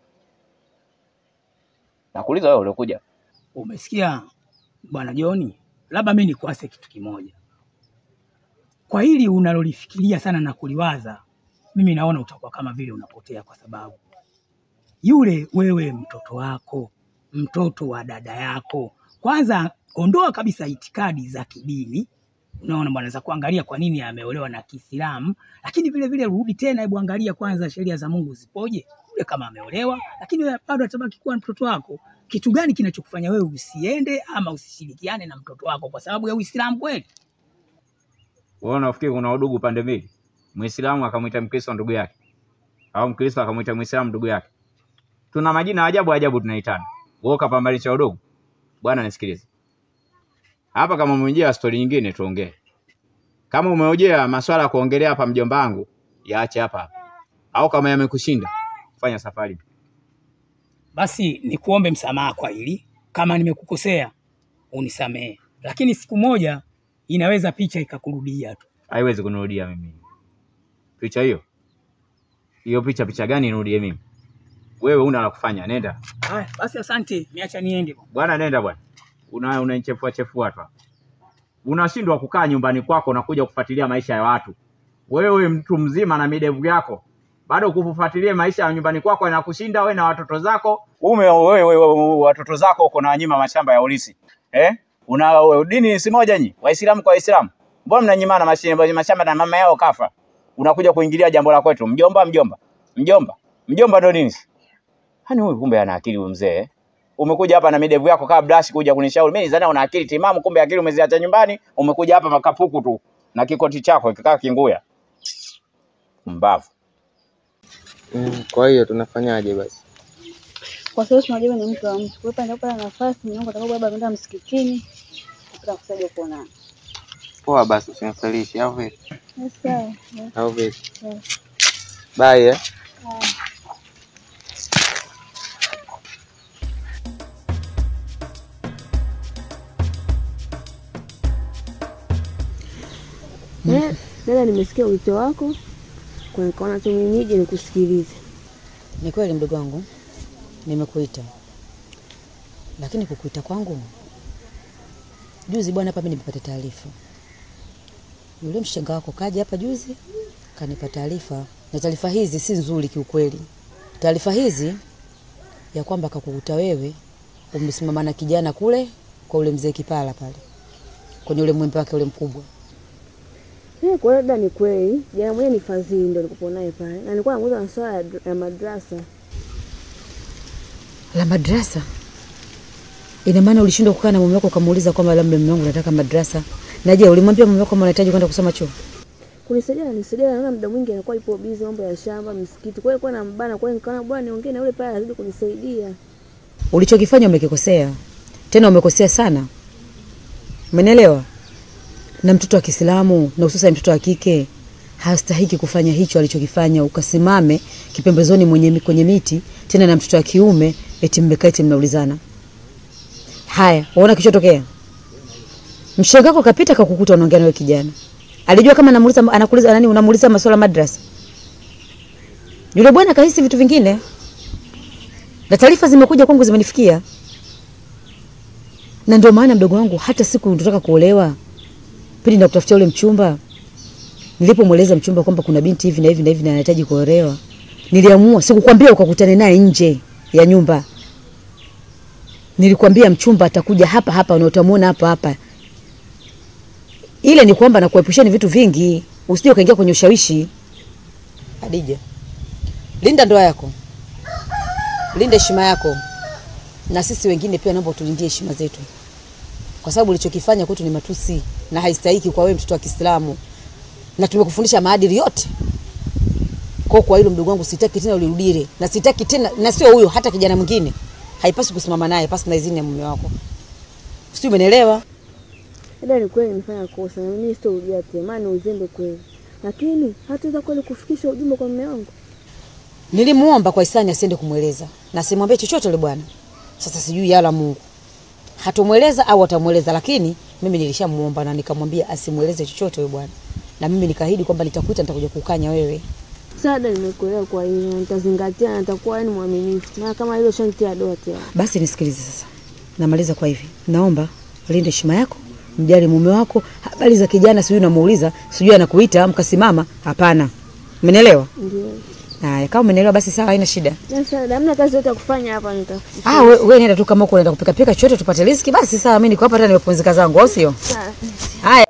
Nakuuliza wewe uliokuja. Umesikia bwana Joni, labda mimi nikuase kitu kimoja. Kwa hili unalolifikiria sana na kuliwaza, mimi naona utakuwa kama vile unapotea, kwa sababu yule wewe mtoto wako, mtoto wa dada yako, kwanza ondoa kabisa itikadi za kidini, unaona bwana, za kuangalia kwa nini ameolewa na Kiislamu, lakini vile vile rudi tena, hebu angalia kwanza sheria za Mungu zipoje. Yule kama ameolewa, lakini wewe bado atabaki kuwa mtoto wako. Kitu gani kinachokufanya wewe usiende ama usishirikiane na mtoto wako kwa sababu ya Uislamu kweli? Wewe unafikiri kuna udugu pande mbili? Muislamu akamwita Mkristo ndugu yake, au Mkristo akamwita Muislamu ndugu yake? Tuna majina ajabu ajabu tunaitana. Wewe ukapambanisha udugu? Bwana nisikilize hapa, kama umeojea stori nyingine tuongee. Kama umeojea maswala ya kuongelea hapa mjomba wangu, yaache hapa hapa, au kama yamekushinda fanya safari. Basi nikuombe msamaha kwa hili, kama nimekukosea unisamehe, lakini siku moja inaweza picha ikakurudia tu. Haiwezi kunirudia mimi picha hiyo. Hiyo picha picha gani inirudie mimi? Wewe una la kufanya, nenda Haya, basi asante, niacha niende. bwana, nenda bwana. Una unanichefua chefua tu hapa. Unashindwa kukaa nyumbani kwako na kuja kufuatilia maisha ya watu. Wewe mtu mzima na midevu yako bado kufuatilia maisha ya nyumbani kwako inakushinda wewe na watoto zako. Ume wewe, wewe, wewe watoto zako uko na wanyima mashamba ya ulisi eh? Una wewe, dini si moja nyi Waislamu kwa Waislamu, mbona mnanyimana mashi- mashamba na mama yao kafa? Unakuja kuingilia jambo la kwetu, mjomba, mjomba, mjomba, mjomba ndo nini? Hani huyu kumbe ana akili huyu mzee eh? umekuja hapa na midevu yako kama brush kuja kunishauri. Mimi nizana una akili timamu, kumbe akili umeziacha nyumbani, umekuja hapa makapuku tu na kikoti chako kikaa kinguya. Mbavu. Mm, kwa hiyo tunafanyaje basi? Kwa sababu tunajua ni mtu wa mtu. Kwa hiyo pale kupata nafasi Mungu atakapo labda kwenda msikitini kupata kusaidia kuonana. Poa basi usinifelishi au vipi? Yes, sawa. Au vipi? Yes. Bye eh. Haya. Eh, Dada, nimesikia wito wako kwa nikaona tu mimi nije nikusikilize. Ni kweli mdogo wangu, nimekuita, lakini kukuita kwangu juzi bwana, hapa mimi nimepata taarifa, yule mshenga wako kaja hapa juzi kanipa taarifa, na taarifa hizi si nzuri kiukweli. Taarifa hizi ya kwamba kakukuta wewe umesimama na kijana kule kwa ule mzee Kipala pale kwenye ule mwembe wake ule mkubwa. Eh, kwa hiyo dada, ni kweli jana mwenyewe ni Fadhili ndo nilikuwa naye pale, na nilikuwa namuuliza masuala ya, ya madrasa. La madrasa? Ina maana ulishindwa kukaa na mume wako ukamuuliza kwamba labda mume wangu nataka madrasa? Na je, ulimwambia mume wako kama unahitaji kwenda kusoma chuo? Kunisaidia na nisaidia, naona muda mwingi anakuwa yupo busy mambo ya shamba, msikiti. Kwa hiyo kwa nambana, kwa hiyo nikaona bwana niongee na yule pale azidi kunisaidia. Ulichokifanya umekikosea, tena umekosea sana, umenielewa? Na mtoto wa Kiislamu na hususan mtoto wa kike hastahiki kufanya hicho alichokifanya, ukasimame kipembezoni mwenye, kwenye miti tena na mtoto wa kiume eti mmekaa eti mnaulizana. Haya, waona kichotokea? Mshenga wako kapita kakukuta unaongea na wewe kijana. Alijua kama anamuuliza anakuuliza nani unamuuliza masuala madrasa. Yule bwana kahisi vitu vingine. Na taarifa zimekuja kwangu zimenifikia. Na ndio maana mdogo wangu hata siku nataka kuolewa pindi na kutafutia ule mchumba nilipomweleza mchumba kwamba kuna binti hivi na hivi na hivi na anahitaji kuolewa, niliamua sikukwambia ukakutane naye nje ya nyumba. Nilikwambia mchumba atakuja hapa hapa na utamuona hapa hapa. Ile ni kwamba nakuepusheni vitu vingi, usije ukaingia kwenye ushawishi. Adija, linda ndoa yako, linda heshima yako, na sisi wengine pia naomba utulindie heshima zetu, kwa sababu ulichokifanya kwetu ni matusi na haistahiki kwa wewe mtoto wa Kiislamu, na tumekufundisha maadili yote. Kwa kwa hilo mdogo wangu, sitaki tena ulirudie, na sitaki tena, na sio huyo, hata kijana mwingine haipaswi kusimama naye pasi na idhini ya mume wako. Sijui umenielewa? Dada, ni kweli nimefanya kosa na mimi sitorudia tena, maana ni uzembe kweli, lakini hataweza kweli kufikisha ujumbe kwa mume wangu. Nilimuomba kwa hisani asiende kumweleza na simwambie chochote yule bwana. Sasa sijui yala Mungu hatomweleza au atamweleza, lakini mimi nilishamuomba na nikamwambia asimweleze chochote yule bwana, na mimi nikaahidi kwamba nitakuita, nitakuja kukanya wewe. Sada, nimekuelewa kwa hiyo na nitazingatia na nitakuwa yani mwaminifu, maana kama hilo shantia doa tena. Basi nisikilize sasa, namaliza kwa hivi, naomba linde heshima yako, mjali mume wako. Habari za kijana sijui unamuuliza, sijui anakuita mkasimama, hapana. Umenielewa? Ndio. Haya, kama umenielewa basi sawa, haina shida. Sasa hamna kazi yote ya kufanya hapa, nitakufikisha. Ah, we, we nenda tu kama uko unaenda kupika pika chochote tupate riziki, basi sawa, mimi niko hapa hata nimepumzika zangu, au sio? Sawa. Haya.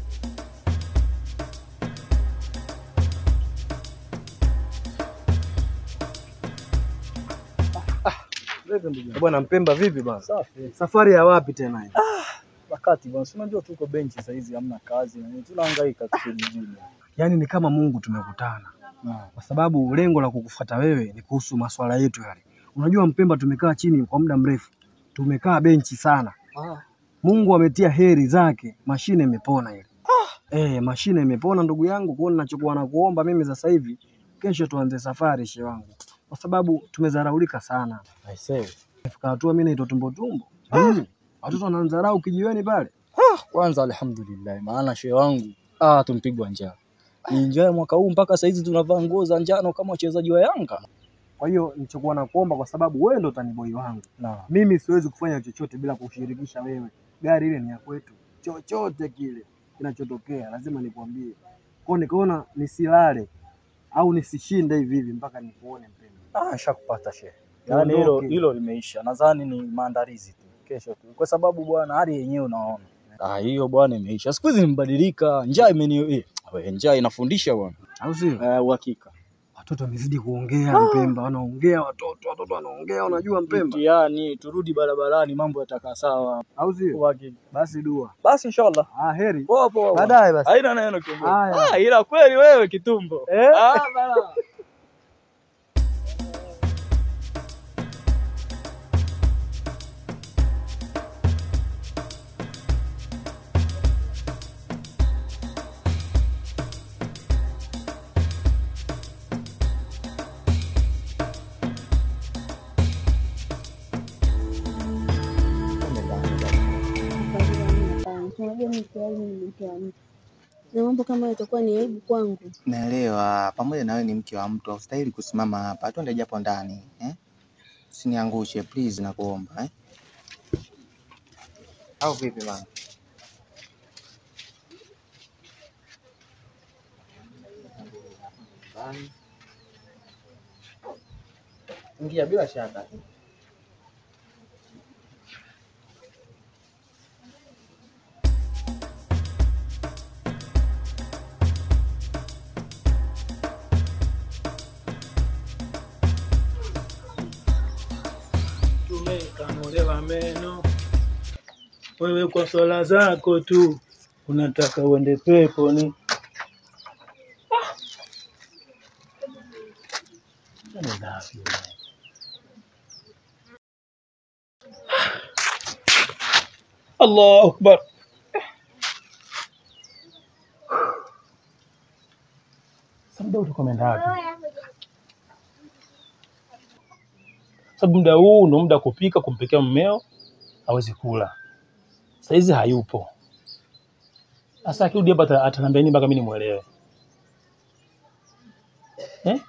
Bwana Mpemba, vipi bwana? Safi. Safari ya wapi tena hii? Wakati bwana, si unajua tuko benchi sasa hizi hamna kazi na nini, tunahangaika tu kijijini. Yaani ni kama Mungu tumekutana, kwa sababu lengo la kukufuata wewe ni kuhusu masuala yetu yale. Unajua Mpemba, tumekaa chini kwa muda mrefu, tumekaa benchi sana. Mungu ametia heri zake, mashine imepona ile. Eh, mashine imepona ndugu yangu. Kwa hiyo ninachokuwa nakuomba mimi sasa hivi, kesho tuanze safari she wangu, kwa sababu tumezaraulika sana. I say. Fika hatua mimi naitwa tumbo tumbo. Mm. Watoto wananidharau kijiweni pale. Ah, kwanza alhamdulillah, maana shehe wangu ah, tumpigwa njaa. Ni njaa ya mwaka huu mpaka saa hizi tunavaa nguo za njano kama wachezaji wa Yanga. Kwa hiyo nilichokuwa nakuomba, kwa sababu wewe ndo taniboi wangu, Na mimi siwezi kufanya chochote bila kushirikisha wewe. Gari ile ni ya kwetu, chochote kile kinachotokea lazima nikwambie. Kwa hiyo nikaona nisilale au nisishinde hivi hivi mpaka nikuone Mpemba. ah, shakupata shehe. Yaani hilo Tuondoke. hilo limeisha. Nadhani ni maandalizi tu. Kesho tu. Kwa sababu bwana hali yenyewe unaona. Ah, hiyo bwana imeisha. Siku hizi nimebadilika. Njaa imeni eh, we, njaa inafundisha bwana. Au sio? Eh, uhakika. Watoto wamezidi kuongea Mpemba, wanaongea watoto, watoto wanaongea, unajua Mpemba. Mtihani, turudi barabarani, mambo yatakaa sawa. Au sio? Uhakika. Basi dua. Basi inshallah. Ah, heri. Poa poa. bwana. Baadaye basi. Haina neno kiongozi. Haya. Ah, ila kweli wewe kitumbo. Eh? Ah, bana. Hapana, unajua mimi tayari mimi ni mke wa mtu, na mambo kama hayo itakuwa ni aibu kwangu. Naelewa, pamoja na wewe ni mke wa mtu, haustahili kusimama hapa. Twende japo ndani eh? Usiniangushe please, nakuomba eh? Au vipi mama? Ingia bila shaka. Tumekang'olewa meno, wewe kwa swala zako tu unataka uende peponi. Yaani dhafi wewe. Allahu akbar. Sasa muda utakuwa umeenda wapi? Sababu muda huu ndo muda wa kupika, kumpikia mmeo aweze kula. Saizi hayupo. Sasa akirudi hapa ata- ataniambia nini mpaka mimi nimuelewe? Eh?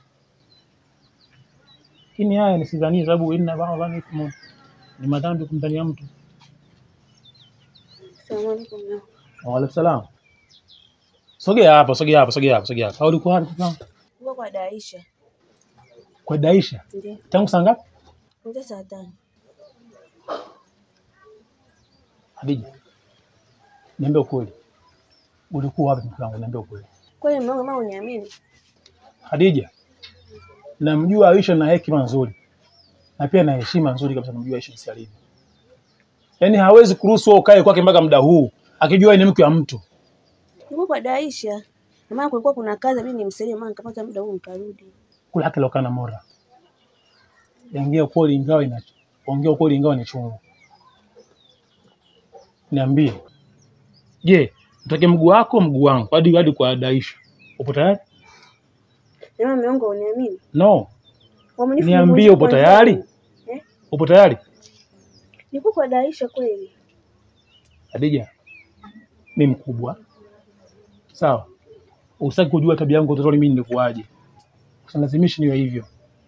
Lakini haya nisidhanie, sababu inna ba'dha ithmun, ni madhambi kumdhania mtu. Salamu alaikum. na- Wa alaikum salam. Sogea hapa, sogea hapa, sogea hapa, sogea hapa. Au ulikuwa wapi kaka? Kuwa kwa Daisha Kwa Daisha. ndio Tangu saa ngapi? kuanzia saa tano. Hadija. Niambie ukweli. Ulikuwa wapi mke wangu? Niambie ukweli. Kweli mume wangu mama uniamini? Hadija, namjua Aisha na hekima nzuri na pia na heshima nzuri kabisa, namjua Aisha jinsi alivyo. Yaani hawezi kuruhusu wewe ukae kwake mpaka muda huu akijua yeye ni mke wa mtu. Nilikuwa kwa Daisha. Na maana kulikuwa kuna kazi mimi nimsaidie maana nikapata muda huu nikarudi. Kula haki lokana mora. Ongea ukweli ingawa ina ongea ukweli ingawa ni chungu. Niambie. Je, utake mguu wako mguu wangu hadi hadi kwa Daisha. Upo tayari? Na mume wangu uniamini? No. Uaminifu ni Niambie nguzo upo kwanza. tayari? Eh? Upo tayari? Nilikuwa kwa Daisha kweli. Hadija, mi mkubwa sawa, usitaki kujua tabia yangu utotoni mimi nilikuwaje, usinilazimishi niwe hivyo.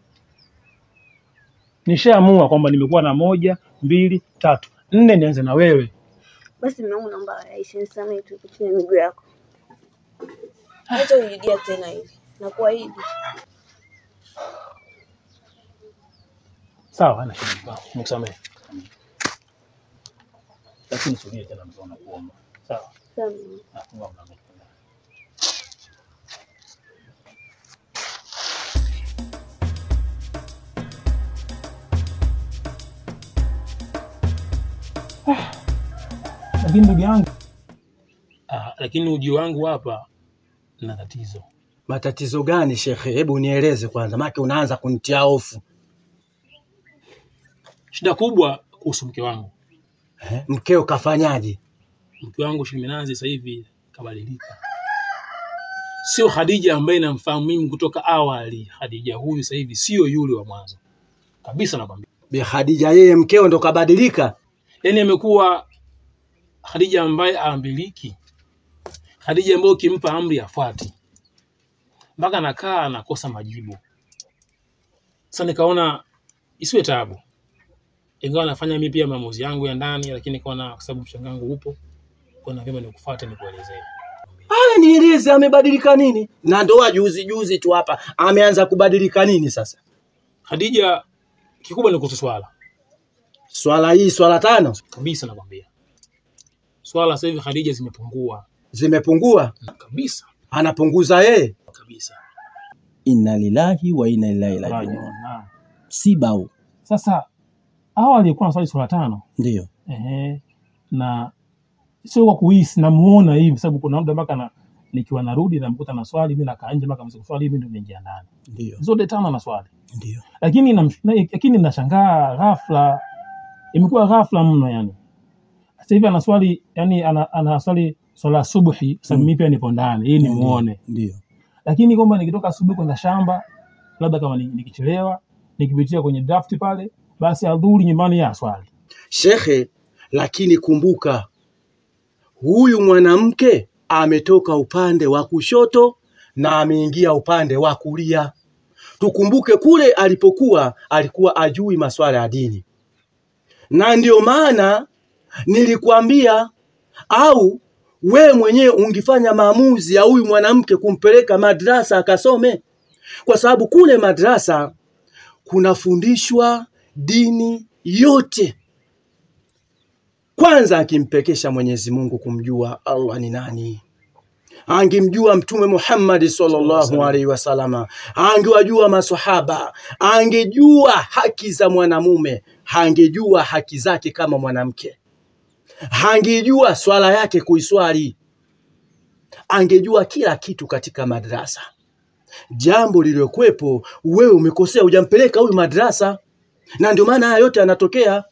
Nishaamua kwamba nimekuwa na moja, mbili, tatu, nne, nianze na wewe. Basi mume wangu naomba Daisha nisamehe tu chini ya miguu yako. Acha uirudia tena hivi. Nakuahidi. Sawa, hana shida, sawa, nikusamehe, lakini subiri tena, mzee, nakuomba sawa. Sawa. mume wangu. Nafunga mlango. Lakini ndugu yangu, ah, lakini ujio wangu hapa na tatizo. Matatizo gani shekhe? Hebu nieleze kwanza, maana unaanza kunitia hofu. Shida kubwa kuhusu mke wangu. Eh, Mkeo kafanyaje? Mke wangu Shiminazi sasa hivi kabadilika, sio Khadija ambaye namfahamu mimi kutoka awali. Khadija huyu sasa hivi sio yule wa mwanzo kabisa, nakwambia. Bi Khadija yeye mkeo ndo kabadilika? Yaani amekuwa Khadija ambaye aambiliki, Khadija ambaye ukimpa amri afuati, mpaka anakaa anakosa majibu. Sasa nikaona isiwe taabu, ingawa nafanya mimi pia maamuzi yangu ya ndani, lakini nikaona kwa sababu mchanga wangu upo, kuna vyema nikufuate nikuelezee. Haya, nieleze amebadilika nini? Na ndoa juzi juzi tu hapa ameanza kubadilika nini sasa? Khadija, kikubwa ni kuhusu swala Swala hii swala tano kabisa, nakwambia swala sasa hivi Khadija zimepungua zimepungua kabisa anapunguza yeye. kabisa. inna lillahi wa inna ilaihi rajiun. Rajiun, naam. Msiba huu Sasa hawa aliyekuwa naswali swala tano ndio ehe, na sio kwa kuhisi, namuona hivi, sababu kuna muda mpaka na nikiwa narudi namkuta na swali, mimi nakaa nje mpaka msiku swali, mimi ndio naingia ndani, ndio zote tano na swali, ndio lakini nam- na- lakini nashangaa ghafla, imekuwa ghafla mno yani. Sasa hivi anaswali yani ana, anaswali swala ya subuhi, sababu Mm. mimi pia nipo ndani ili Ndio, nimuone, ndio lakini kwamba nikitoka asubuhi kwenda shamba, labda kama ni- nikichelewa, nikipitia kwenye draft pale, basi adhuri nyumbani ya swali shekhe. Lakini kumbuka, huyu mwanamke ametoka upande wa kushoto na ameingia upande wa kulia. Tukumbuke kule alipokuwa alikuwa ajui masuala ya dini, na ndio maana nilikwambia, au we mwenyewe ungefanya maamuzi ya huyu mwanamke kumpeleka madrasa akasome, kwa sababu kule madrasa kunafundishwa dini yote. Kwanza akimpekesha Mwenyezi Mungu kumjua Allah ni nani, angemjua Mtume Muhammad sallallahu alaihi wasallama, angewajua maswahaba, angejua haki za mwanamume, angejua haki zake kama mwanamke, angejua swala yake kuiswali, angejua kila kitu katika madrasa. Jambo lililokuwepo, wewe umekosea, hujampeleka huyu madrasa, na ndio maana haya yote yanatokea.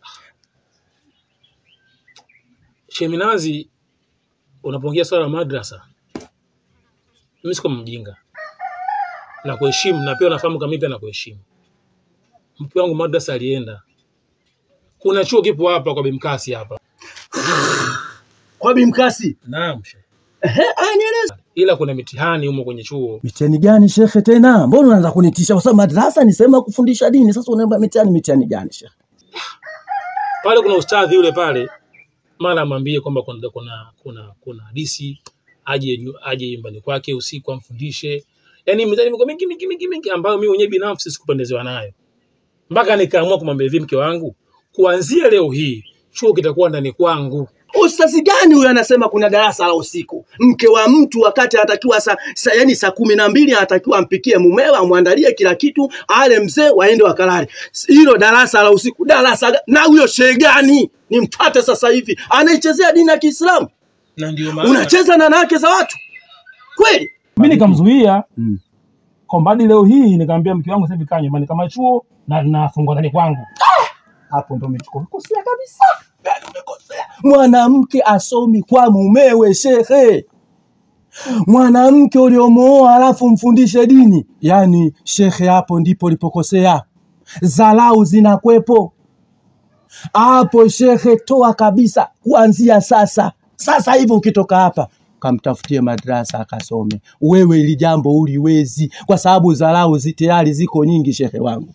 Sheminazi, unapoongea swala la madrasa, mimi siko mjinga na kuheshimu, na pia unafahamu kama mimi pia nakuheshimu. Mke wangu madrasa alienda, kuna chuo kipo hapa kwa Bimkasi hapa. Kwa Bimkasi? Naam, shehe. Ehe, aya, nieleze. ila kuna mitihani humo kwenye chuo. Mitihani gani shekhe tena? Mbona unaanza kunitisha? Kwa sababu madrasa ni sehemu ya kufundisha dini. Sasa unaomba mitihani, mitihani gani shekhe? Pale kuna ustadhi yule pale, mara amwambie kwamba kuna kuna kuna kuna hadisi aje nyu- aje nyumbani kwake usiku amfundishe. Yaani mitihani miko mingi mingi mingi mingi ambayo mimi mwenyewe binafsi sikupendezewa nayo. Mpaka nikaamua kumwambia hivi mke wangu, kuanzia leo hii chuo kitakuwa ndani kwangu. Ustazi gani huyo anasema kuna darasa la usiku? Mke wa mtu wakati anatakiwa sa, sa, yani saa kumi na mbili anatakiwa ampikie mumewe, amwandalie kila kitu, ale mzee, waende wakalale. Hilo darasa la usiku, darasa ga- na huyo shehe gani? Nimfuate sasa hivi, anaichezea dini ya Kiislamu. Na ndio maana Unacheza na wanawake za watu kweli? mimi nikamzuia kwamba hadi leo hii nikamwambia mke wangu sasa hivi kaa nyumbani kama chuo na nafungwa ndani kwangu. Hapo ndo umechukua Kosea kabisa. Yaani umekosea. Mwanamke asomi kwa mumewe shekhe. Mwanamke uliomooa alafu mfundishe dini, yaani shekhe, hapo ndipo ulipokosea. Dharau zinakwepo hapo shekhe, toa kabisa kuanzia sasa. Sasa hivi ukitoka hapa kamtafutie madrasa akasome. Wewe ili jambo uliwezi, kwa sababu dharau zi tayari ziko nyingi, shekhe wangu.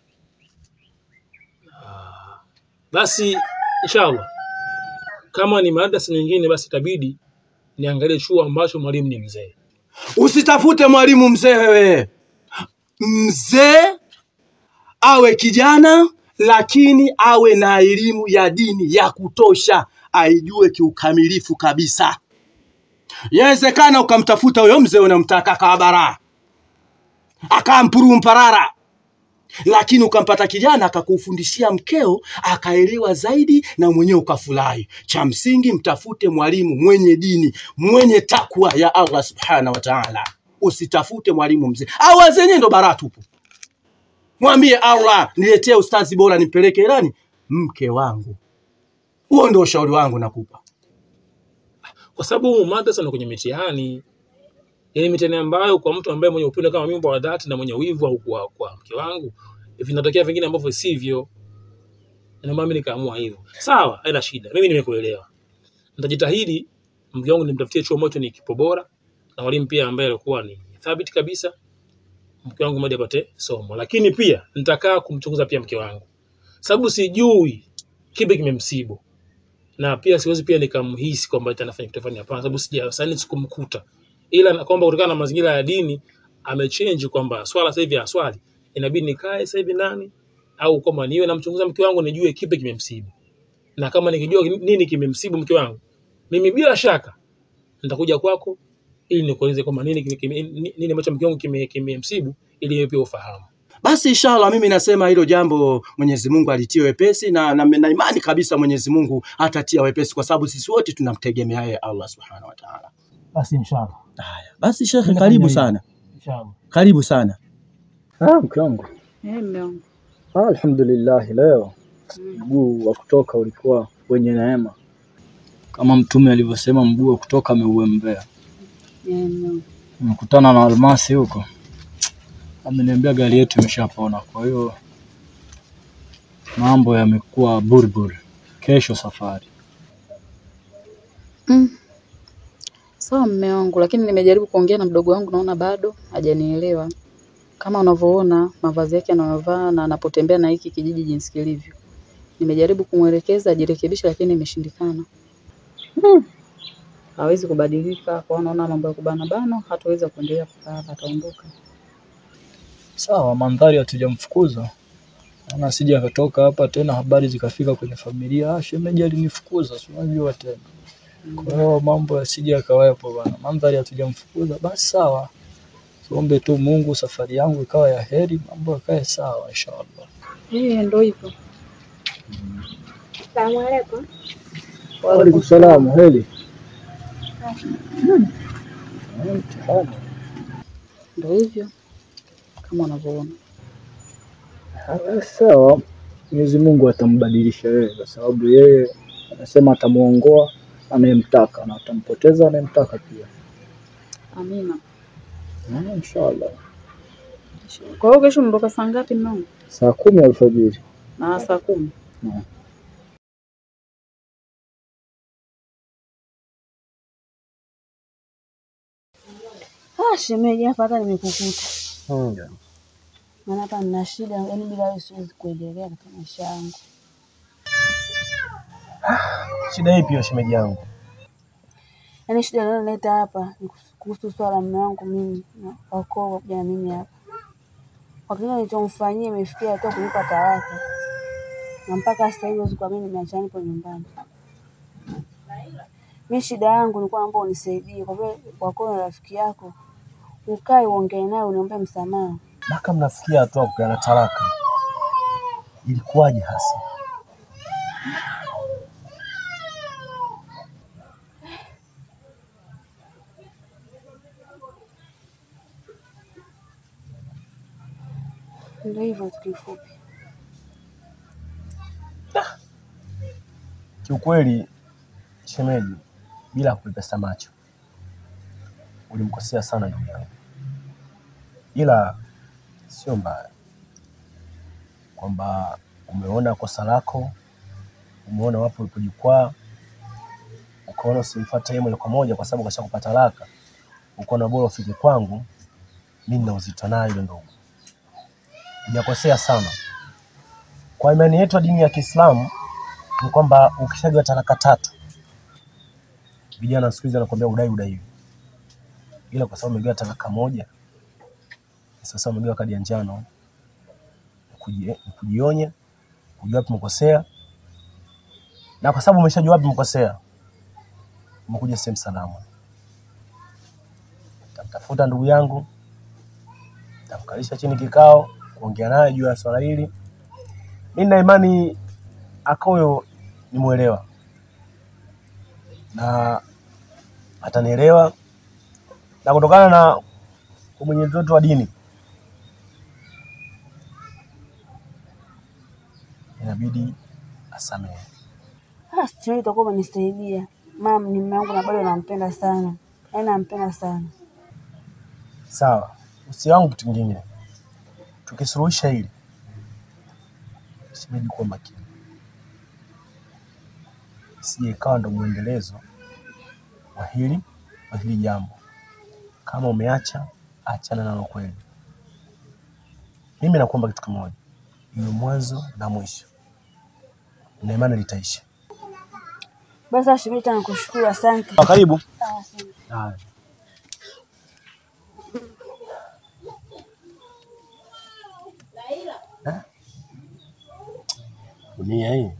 Basi inshallah kama ni madrasa nyingine, basi itabidi niangalie chuo ambacho mwalimu ni mzee. Usitafute mwalimu mzee wewe, mzee awe kijana, lakini awe na elimu ya dini ya kutosha, aijue kiukamilifu kabisa. Yawezekana ukamtafuta huyo mzee unamtaka akawa baraa akawa mpuru mparara, lakini ukampata kijana akakufundishia mkeo akaelewa zaidi na mwenyewe ukafurahi. Cha msingi mtafute mwalimu mwenye dini, mwenye takwa ya Allah subhanahu wa ta'ala. Usitafute mwalimu mzee au wazenye ndo baraa tupu. Mwambie Allah, niletee ustazi bora nimpeleke Irani mke wangu. Huo ndio ushauri wangu nakupa. kwa sababu madrasa na kwenye mitihani yani mitihani ambayo kwa mtu ambaye mwenye upendo kama mimi wa dhati na mwenye wivu au kwa, kwa mke wangu vinatokea vingine ambavyo sivyo ndio maana mimi nikaamua hivyo sawa haina shida mimi nimekuelewa nitajitahidi mke wangu nimtafutie chuo ambacho ni kipo bora na walimu pia ambaye alikuwa ni thabiti kabisa mke wangu mmoja apate somo lakini pia nitakaa kumchunguza pia mke wangu sababu sijui kipi kimemsibu na pia siwezi pia nikamhisi kwamba eti anafanya kitu fulani. Hapana, sababu sija sasa sikumkuta, ila na kwamba kutokana na mazingira ya dini amechange kwamba swala sasa hivi aswali, inabidi nikae sasa hivi nani au kwamba niwe namchunguza mke wangu nijue kipi kimemsibu, na kama nikijua nini kimemsibu mke wangu, mimi bila shaka nitakuja kwako ili nikueleze kwamba nini kime- kime- nini nini ambacho mke wangu kimemsibu kime kimemsibu, ili wewe pia ufahamu. Basi inshallah mimi nasema hilo jambo Mwenyezi Mungu alitie wepesi na, na, na imani kabisa Mwenyezi Mungu atatia wepesi kwa sababu sisi wote tunamtegemea yeye Allah Subhanahu wa Ta'ala. Basi inshallah. Basi shekhe, Mimi karibu nafanya sana. Inshallah. Karibu sana. Ah, mke wangu. Eh, mume wangu. Ah, alhamdulillah leo mguu wa kutoka ulikuwa wenye neema, kama Mtume alivyosema, mguu wa kutoka ameuembea. Eh, mume wangu. Nimekutana na Almasi huko, ameniambia gari yetu imeshapona, kwa hiyo mambo yamekuwa burbur. Kesho safari. Mm. Sawa mume wangu, lakini nimejaribu kuongea na mdogo wangu, naona bado hajanielewa. Kama unavyoona mavazi yake anayovaa na anapotembea na hiki kijiji jinsi kilivyo. Nimejaribu kumwelekeza ajirekebishe, lakini imeshindikana. Hmm. Hawezi kubadilika, kwa hiyo naona mambo ya kubana bana hataweza kuendelea kukaa hapa, ataondoka. Sawa, mandhari hatujamfukuza ana asije akatoka hapa tena habari zikafika kwenye familia, ah, shemeji alinifukuza, si unajua tena. Kwa hiyo mambo yasije yakawepo bana, mandhari hatujamfukuza, basi sawa, tuombe tu Mungu safari yangu ikawa ya heri, mambo yakae sawa inshallah. Eh, ndio hivyo. Salamu alaikum. Waalaikum salaam, heri. Eh, mtihani. Ndio hivyo kama unavyoona. Ah, Sawa, Mwenyezi Mungu atambadilisha yeye, kwa sababu yeye anasema atamuongoa anayemtaka na atampoteza anayemtaka pia. Amina. Ah, Inshallah. Kwa hiyo kesho unaondoka saa ngapi mume wangu? Saa kumi alfajiri. Na saa kumi. Naam. Ah, shemeji, hapa hata nimekukuta. Maana hapa nina shida, yaani bila wewe siwezi kuendelea katika maisha yangu. Shida ipi hiyo shemeji yangu? Yaani shida iliyonileta hapa ni kuhusu swala la mume wangu mimi na wakoo kuja na mimi hapa. Kwa kile nilichomfanyia imefikia hatua kunipa talaka, na mpaka sasa hivi huwezi kuamini nimeachana nipo nyumbani. Mi shida yangu nilikuwa naomba unisaidie, kwa vile wakoo ni rafiki yako, ukae uongee naye uniombe msamaha. Mpaka mnafikia hatua ya kupeana talaka, ilikuwaje hasa? Ndio hivyo tu kifupi. Kiukweli shemeji, bila kupepesa macho, ulimkosea sana ndugu yangu, ila sio mbaya kwamba umeona kosa lako, umeona wapo ulipojikwaa, ukaona usimfuate yeye moja kwa moja kwa sababu kasha kupata talaka, ukaona bora ufike kwangu, mimi nina uzito nayo ile ndugu. Hujakosea sana. Kwa imani yetu ya dini ya Kiislamu ni kwamba ukishajua talaka tatu, vijana siku hizi wanakuambia udai udaiwi, ila kwa sababu umegawa talaka moja, sasa umegawa kadi ya njano, kuji- kujionya, kujua wapi umekosea, na kwa sababu umeshajua wapi umekosea, umekuja sehemu salama. Tamtafuta ndugu yangu, tamkalisha chini kikao, kuongea naye juu ya swala hili. Mimi na imani Akoyo ni mwelewa na atanielewa, na kutokana na umwenyeji wetu wa dini inabidi asamehe. Ah, shemeji, utakuwa umenisaidia. Mama ni mume wangu na bado nampenda sana, yaani nampenda sana. Sawa, usi wangu kitu kingine, tukisuluhisha hili, shemeji, kuwa makini, isije ikawa ndo mwendelezo wa hili wa hili jambo. Kama umeacha, achana nalo kweli. Mimi nakuomba kitu kimoja, iwe mwanzo na mwisho, na imani litaisha. Basi ah, shemeji, tena nakushukuru, asante. Ah, Karibu. Ah, asante. Haya. Eh? Dunia hii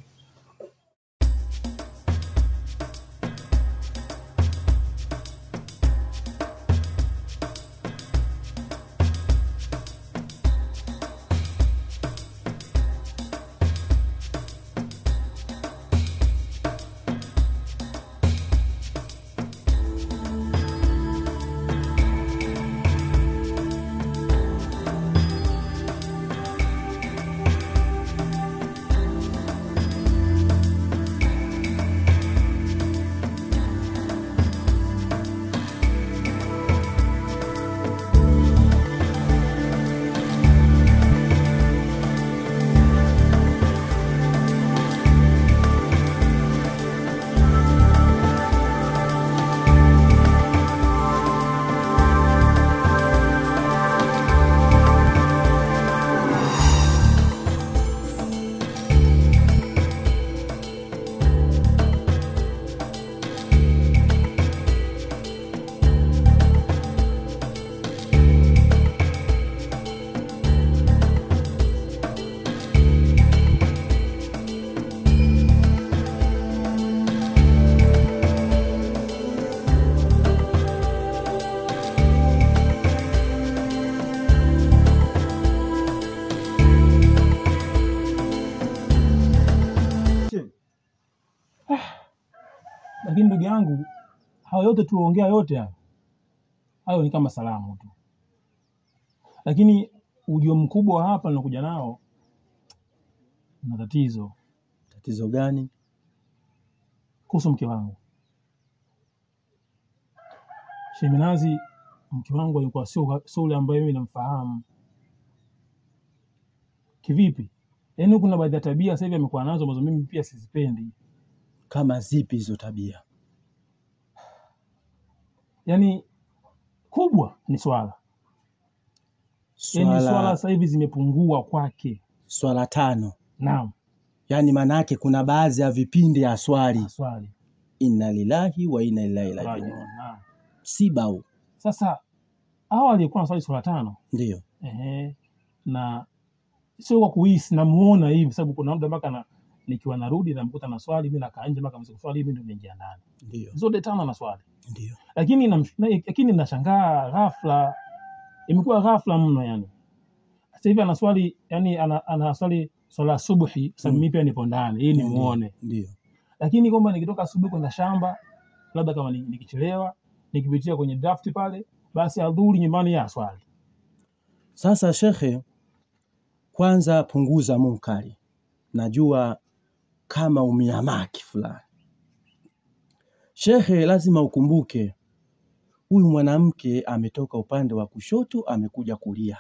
Lakini ndugu yangu, hayo yote tuliongea yote hayo, hayo ni kama salamu tu, lakini ujio mkubwa hapa ninakuja nao na tatizo. Tatizo gani? Kuhusu mke wangu Sheminazi, mke wangu alikuwa sio sio yule ambaye mimi namfahamu. Kivipi? Yaani kuna baadhi ya tabia sasa hivi amekuwa nazo ambazo mimi pia sizipendi. Kama zipi hizo tabia? Yaani kubwa ni swala, yaani swala Swala sasa hivi zimepungua kwake. swala tano, Naam, yaani maana yake kuna baadhi ya vipindi aswali swali inna lillahi wa inna ilaihi rajiun. rajiun. Naam. Msiba huu Sasa hawa aliyekuwa na swali swala tano ndio ehe, na sio kwa kuhisi, namuona hivi, sababu kuna muda mpaka na nikiwa narudi namkuta na swali, mimi nakaa nje mpaka msiku swali, mimi ndio naingia ndani, ndio zote tano na swali ndio lakini nam- na- lakini nashangaa ghafla, imekuwa ghafla mno yani. Sasa hivi anaswali yani ana, anaswali swala subuhi, sababu Mm. mimi pia nipo ndani ili Ndio, nimuone, ndio lakini kwamba nikitoka asubuhi kwenda shamba, labda kama ni- nikichelewa nikipitia kwenye draft pale, basi adhuri nyumbani ya swali. Sasa shekhe, kwanza punguza munkari. Najua kama umiamaki fulani. Shekhe, lazima ukumbuke huyu mwanamke ametoka upande wa kushoto amekuja kulia,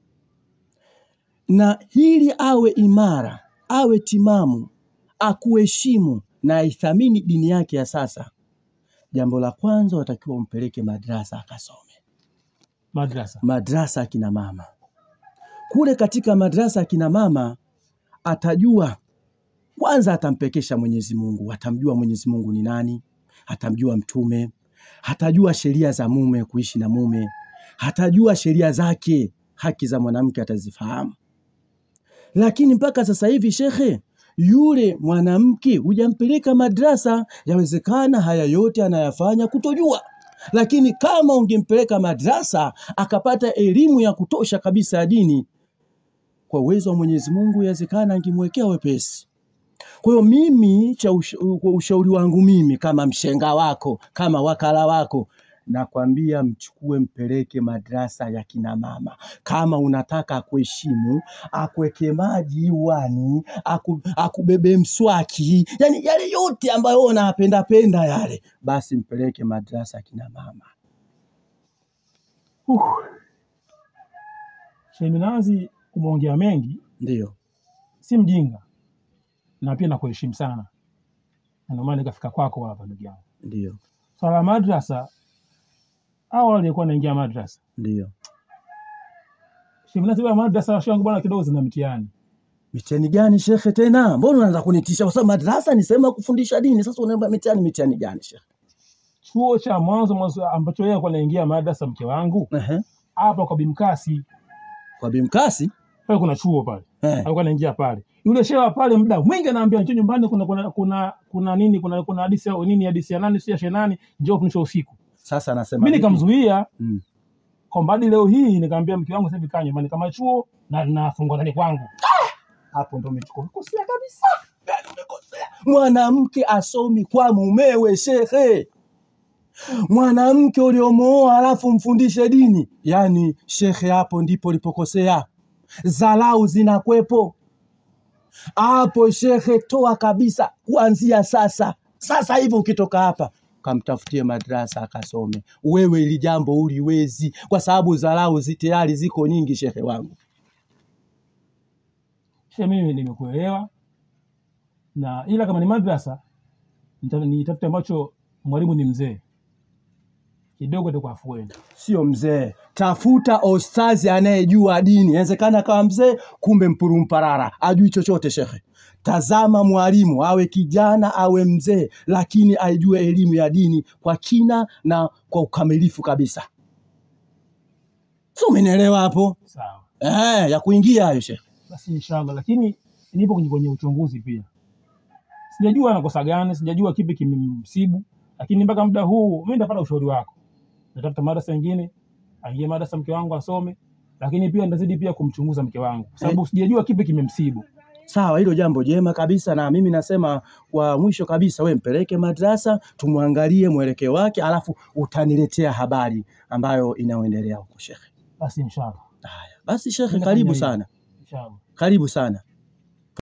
na ili awe imara, awe timamu, akuheshimu na aithamini dini yake ya sasa, jambo la kwanza watakiwa umpeleke madrasa akasome. Madrasa Madrasa akina mama kule, katika madrasa akina mama atajua kwanza, atampekesha Mwenyezi Mungu, atamjua Mwenyezi Mungu ni nani, atamjua Mtume, hatajua sheria za mume, kuishi na mume, hatajua sheria zake, haki za mwanamke atazifahamu. Lakini mpaka sasa hivi shekhe, yule mwanamke hujampeleka madrasa, yawezekana haya yote anayafanya kutojua. Lakini kama ungempeleka madrasa akapata elimu ya kutosha kabisa ya dini, kwa uwezo wa Mwenyezi Mungu, yawezekana angemwekea wepesi. Kwa hiyo mimi cha usha, kwa ushauri wangu mimi kama mshenga wako kama wakala wako nakwambia mchukue mpeleke madrasa ya kina mama. Kama unataka akuheshimu, akuweke maji uani, aku, akubebe mswaki, yani yale yote ambayo wewe unayapenda penda yale, basi mpeleke madrasa ya kina mama. Uh. Sheminazi, umeongea mengi, Ndio, si mjinga na pia nakuheshimu sana, na ndio maana nikafika kwako hapa ndugu yangu. ndio, Swala la madrasa, hao waliokuwa naingia madrasa ndio. Sheminazi, bwana madrasa washe wangu bwana kidogo zina mitihani. Mitihani gani shekhe tena? Mbona unaanza kunitisha? Kwa sababu madrasa ni sehemu ya kufundisha dini. Sasa unaomba mitihani, mitihani gani shekhe? Chuo cha mwanzo mwanzo ambacho yeye alikuwa anaingia madrasa mke wangu Ehe. hapa kwa Bimkasi Kwa Bimkasi pale kuna chuo pale eh, alikuwa anaingia pale. Yule shewa pale muda mwingi anaambia njoo nyumbani, kuna kuna kuna kuna nini, kuna kuna hadithi ya nini, hadithi ya nani, si ya shenani, njoo kunisha usiku. sasa nasema Mimi vipi? nikamzuia Mm. kwamba hadi leo hii nikamwambia mke wangu sasa hivi kaa nyumbani kama chuo na nafungwa ndani kwangu. Hapo ndo umechukua kosea kabisa. Yaani umekosea. Mwanamke asomi kwa mumewe shekhe. Mwanamke uliomooa alafu mfundishe dini, yaani shekhe, hapo ndipo ulipokosea. Dharau zinakwepo hapo shekhe, toa kabisa kuanzia sasa. Sasa hivi ukitoka hapa kamtafutie madrasa akasome. Wewe ili jambo uliwezi, kwa sababu dharau zi tayari ziko nyingi, shekhe wangu. Shehe, mimi nimekuelewa, na ila kama ni madrasa nita- nitafute ambacho mwalimu ni mzee kidogo, itakuwa afueni. Sio mzee, tafuta ostazi anayejua dini. Inawezekana kawa mzee, kumbe mpurumparara, ajui chochote shekhe. Tazama mwalimu, awe kijana awe mzee, lakini aijue elimu ya dini kwa kina na kwa ukamilifu kabisa. Si umenielewa hapo? Sawa, Eh, ya kuingia hayo shekhe. basi inshallah, lakini nipo kwenye, kwenye uchunguzi pia. Sijajua anakosa gani, sijajua kipi kimemsibu, lakini mpaka muda huu mimi nitapata ushauri wako. Natafuta madrasa nyingine, aingie madrasa mke wangu asome, lakini pia nitazidi pia kumchunguza mke wangu, kwa sababu sijajua kipi kimemsibu. Sawa, hilo jambo jema kabisa, na mimi nasema kwa mwisho kabisa, we mpeleke madrasa tumwangalie mwelekeo wake, alafu utaniletea habari ambayo inayoendelea huko shekhe. Basi inshallah. Basi shekhe, Mimi karibu nafanya sana, hivyo. Inshallah. karibu sana.